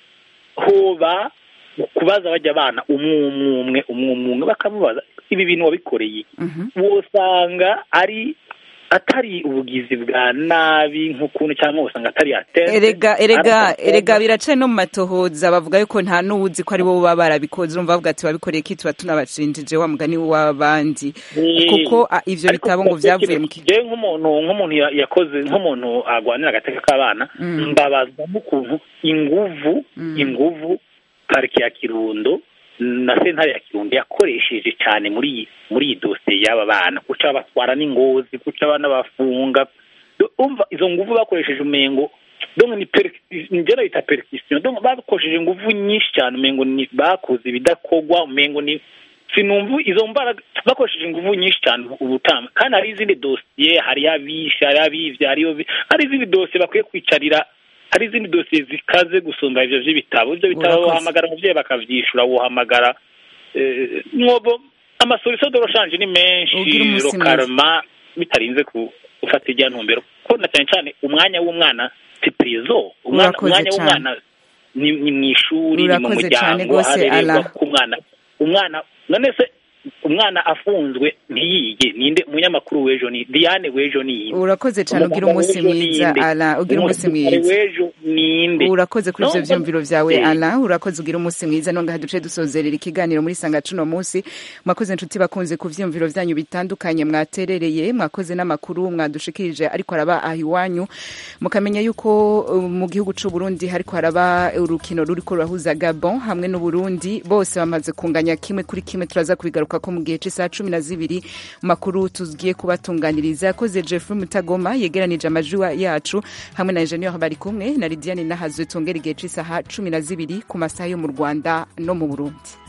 hoba kubaza bajya abana umwe umwe umwe umwe umwe umwe bakamubaza ibi bintu wabikoreye iki? wosanga ari atari ubugizi bwa nabi nk'ukuntu cyangwa usanga atari atente erega erega erega biracaye no mu matohoza bavuga yuko nta n'uwuzi ko ari bo baba barabikoze urumva bavuga ati babikoreye ki tuba tunabashinjije wa mugani w'abandi kuko ah, ivyo bitabo ngo vyavuye mu kigo jewe nk'umuntu nk'umuntu ya- yakoze nk'umuntu agwanira agateka k'abana Mm. mbabazwa n'ukuntu inguvu inguvu parike ya kirundo na sentare ya kirundo yakoresheje cyane muri iyi muri iyi dosiye y'aba bana guca batwara n'ingozi guca abana bafunga Do- umva izo nguvu bakoresheje umengo donc ni njye bita perquisition donc bakoresheje inguvu nyinshi cyane umengo ni bakoze ibidakogwa umengo ni sinumva izo mbaraga bakoresheje inguvu nyinshi cyane ubutama kandi hari izindi dosiye hari abishe hari abivye hariyo bi- hari izindi dosiye bakwiye kwicarira hari izindi dosiye zikaze gusumba ivyo vy'ibitabo ivyo bitabo Urakoze. wohamagara umuvyeyi bakavyishura wohamagara eh, mwobo amasolution de rechange ni Ugira menshi umunsi mwiza. lokalema bitarinze ku- gufata ijya ntumbero ko na cyane cyane umwanya w'umwana si prizo umwana Urakoze umwanya cane. w'umwana ni ni mu ishuri ni mu Urakoze cane muryango gose, harererwa Alain. ku mwana umwana none se umwana afunzwe ntiyige ninde umunyamakuru w'ejo ni diane w'ejo ni yinde urakoze cyane ugira umunsi mwiza ala ugira umunsi mwiza w'ejo ninde urakoze kuri ivyo No, vyumviro vyawe eh. ala urakoze ugira umunsi mwiza nongaha duce dusozerera ikiganiro muri sanga cuno munsi mwakoze inshuti bakunze ku vyumviro vyanyu bitandukanye mwaterereye mwakoze n'amakuru mwadushikirije ariko araba aha iwanyu mukamenya yuko uh, mu gihugu c'u Burundi hariko haraba urukino ruriko rurahuza Gabon hamwe n'u Burundi bose bamaze kunganya kimwe kuri kimwe turaza kubigaruka ko mu gihe c'isaha cumi na zibiri mu makuru tugiye kubatunganiriza yakoze Jeffrey Mutagoma yegeranije amajwi wa- yacu hamwe na Engineer bari kumwe na Lidiane Nahazwe tongera igihe c'isaha cumi na zibiri ku masaha yo mu Rwanda no mu Burundi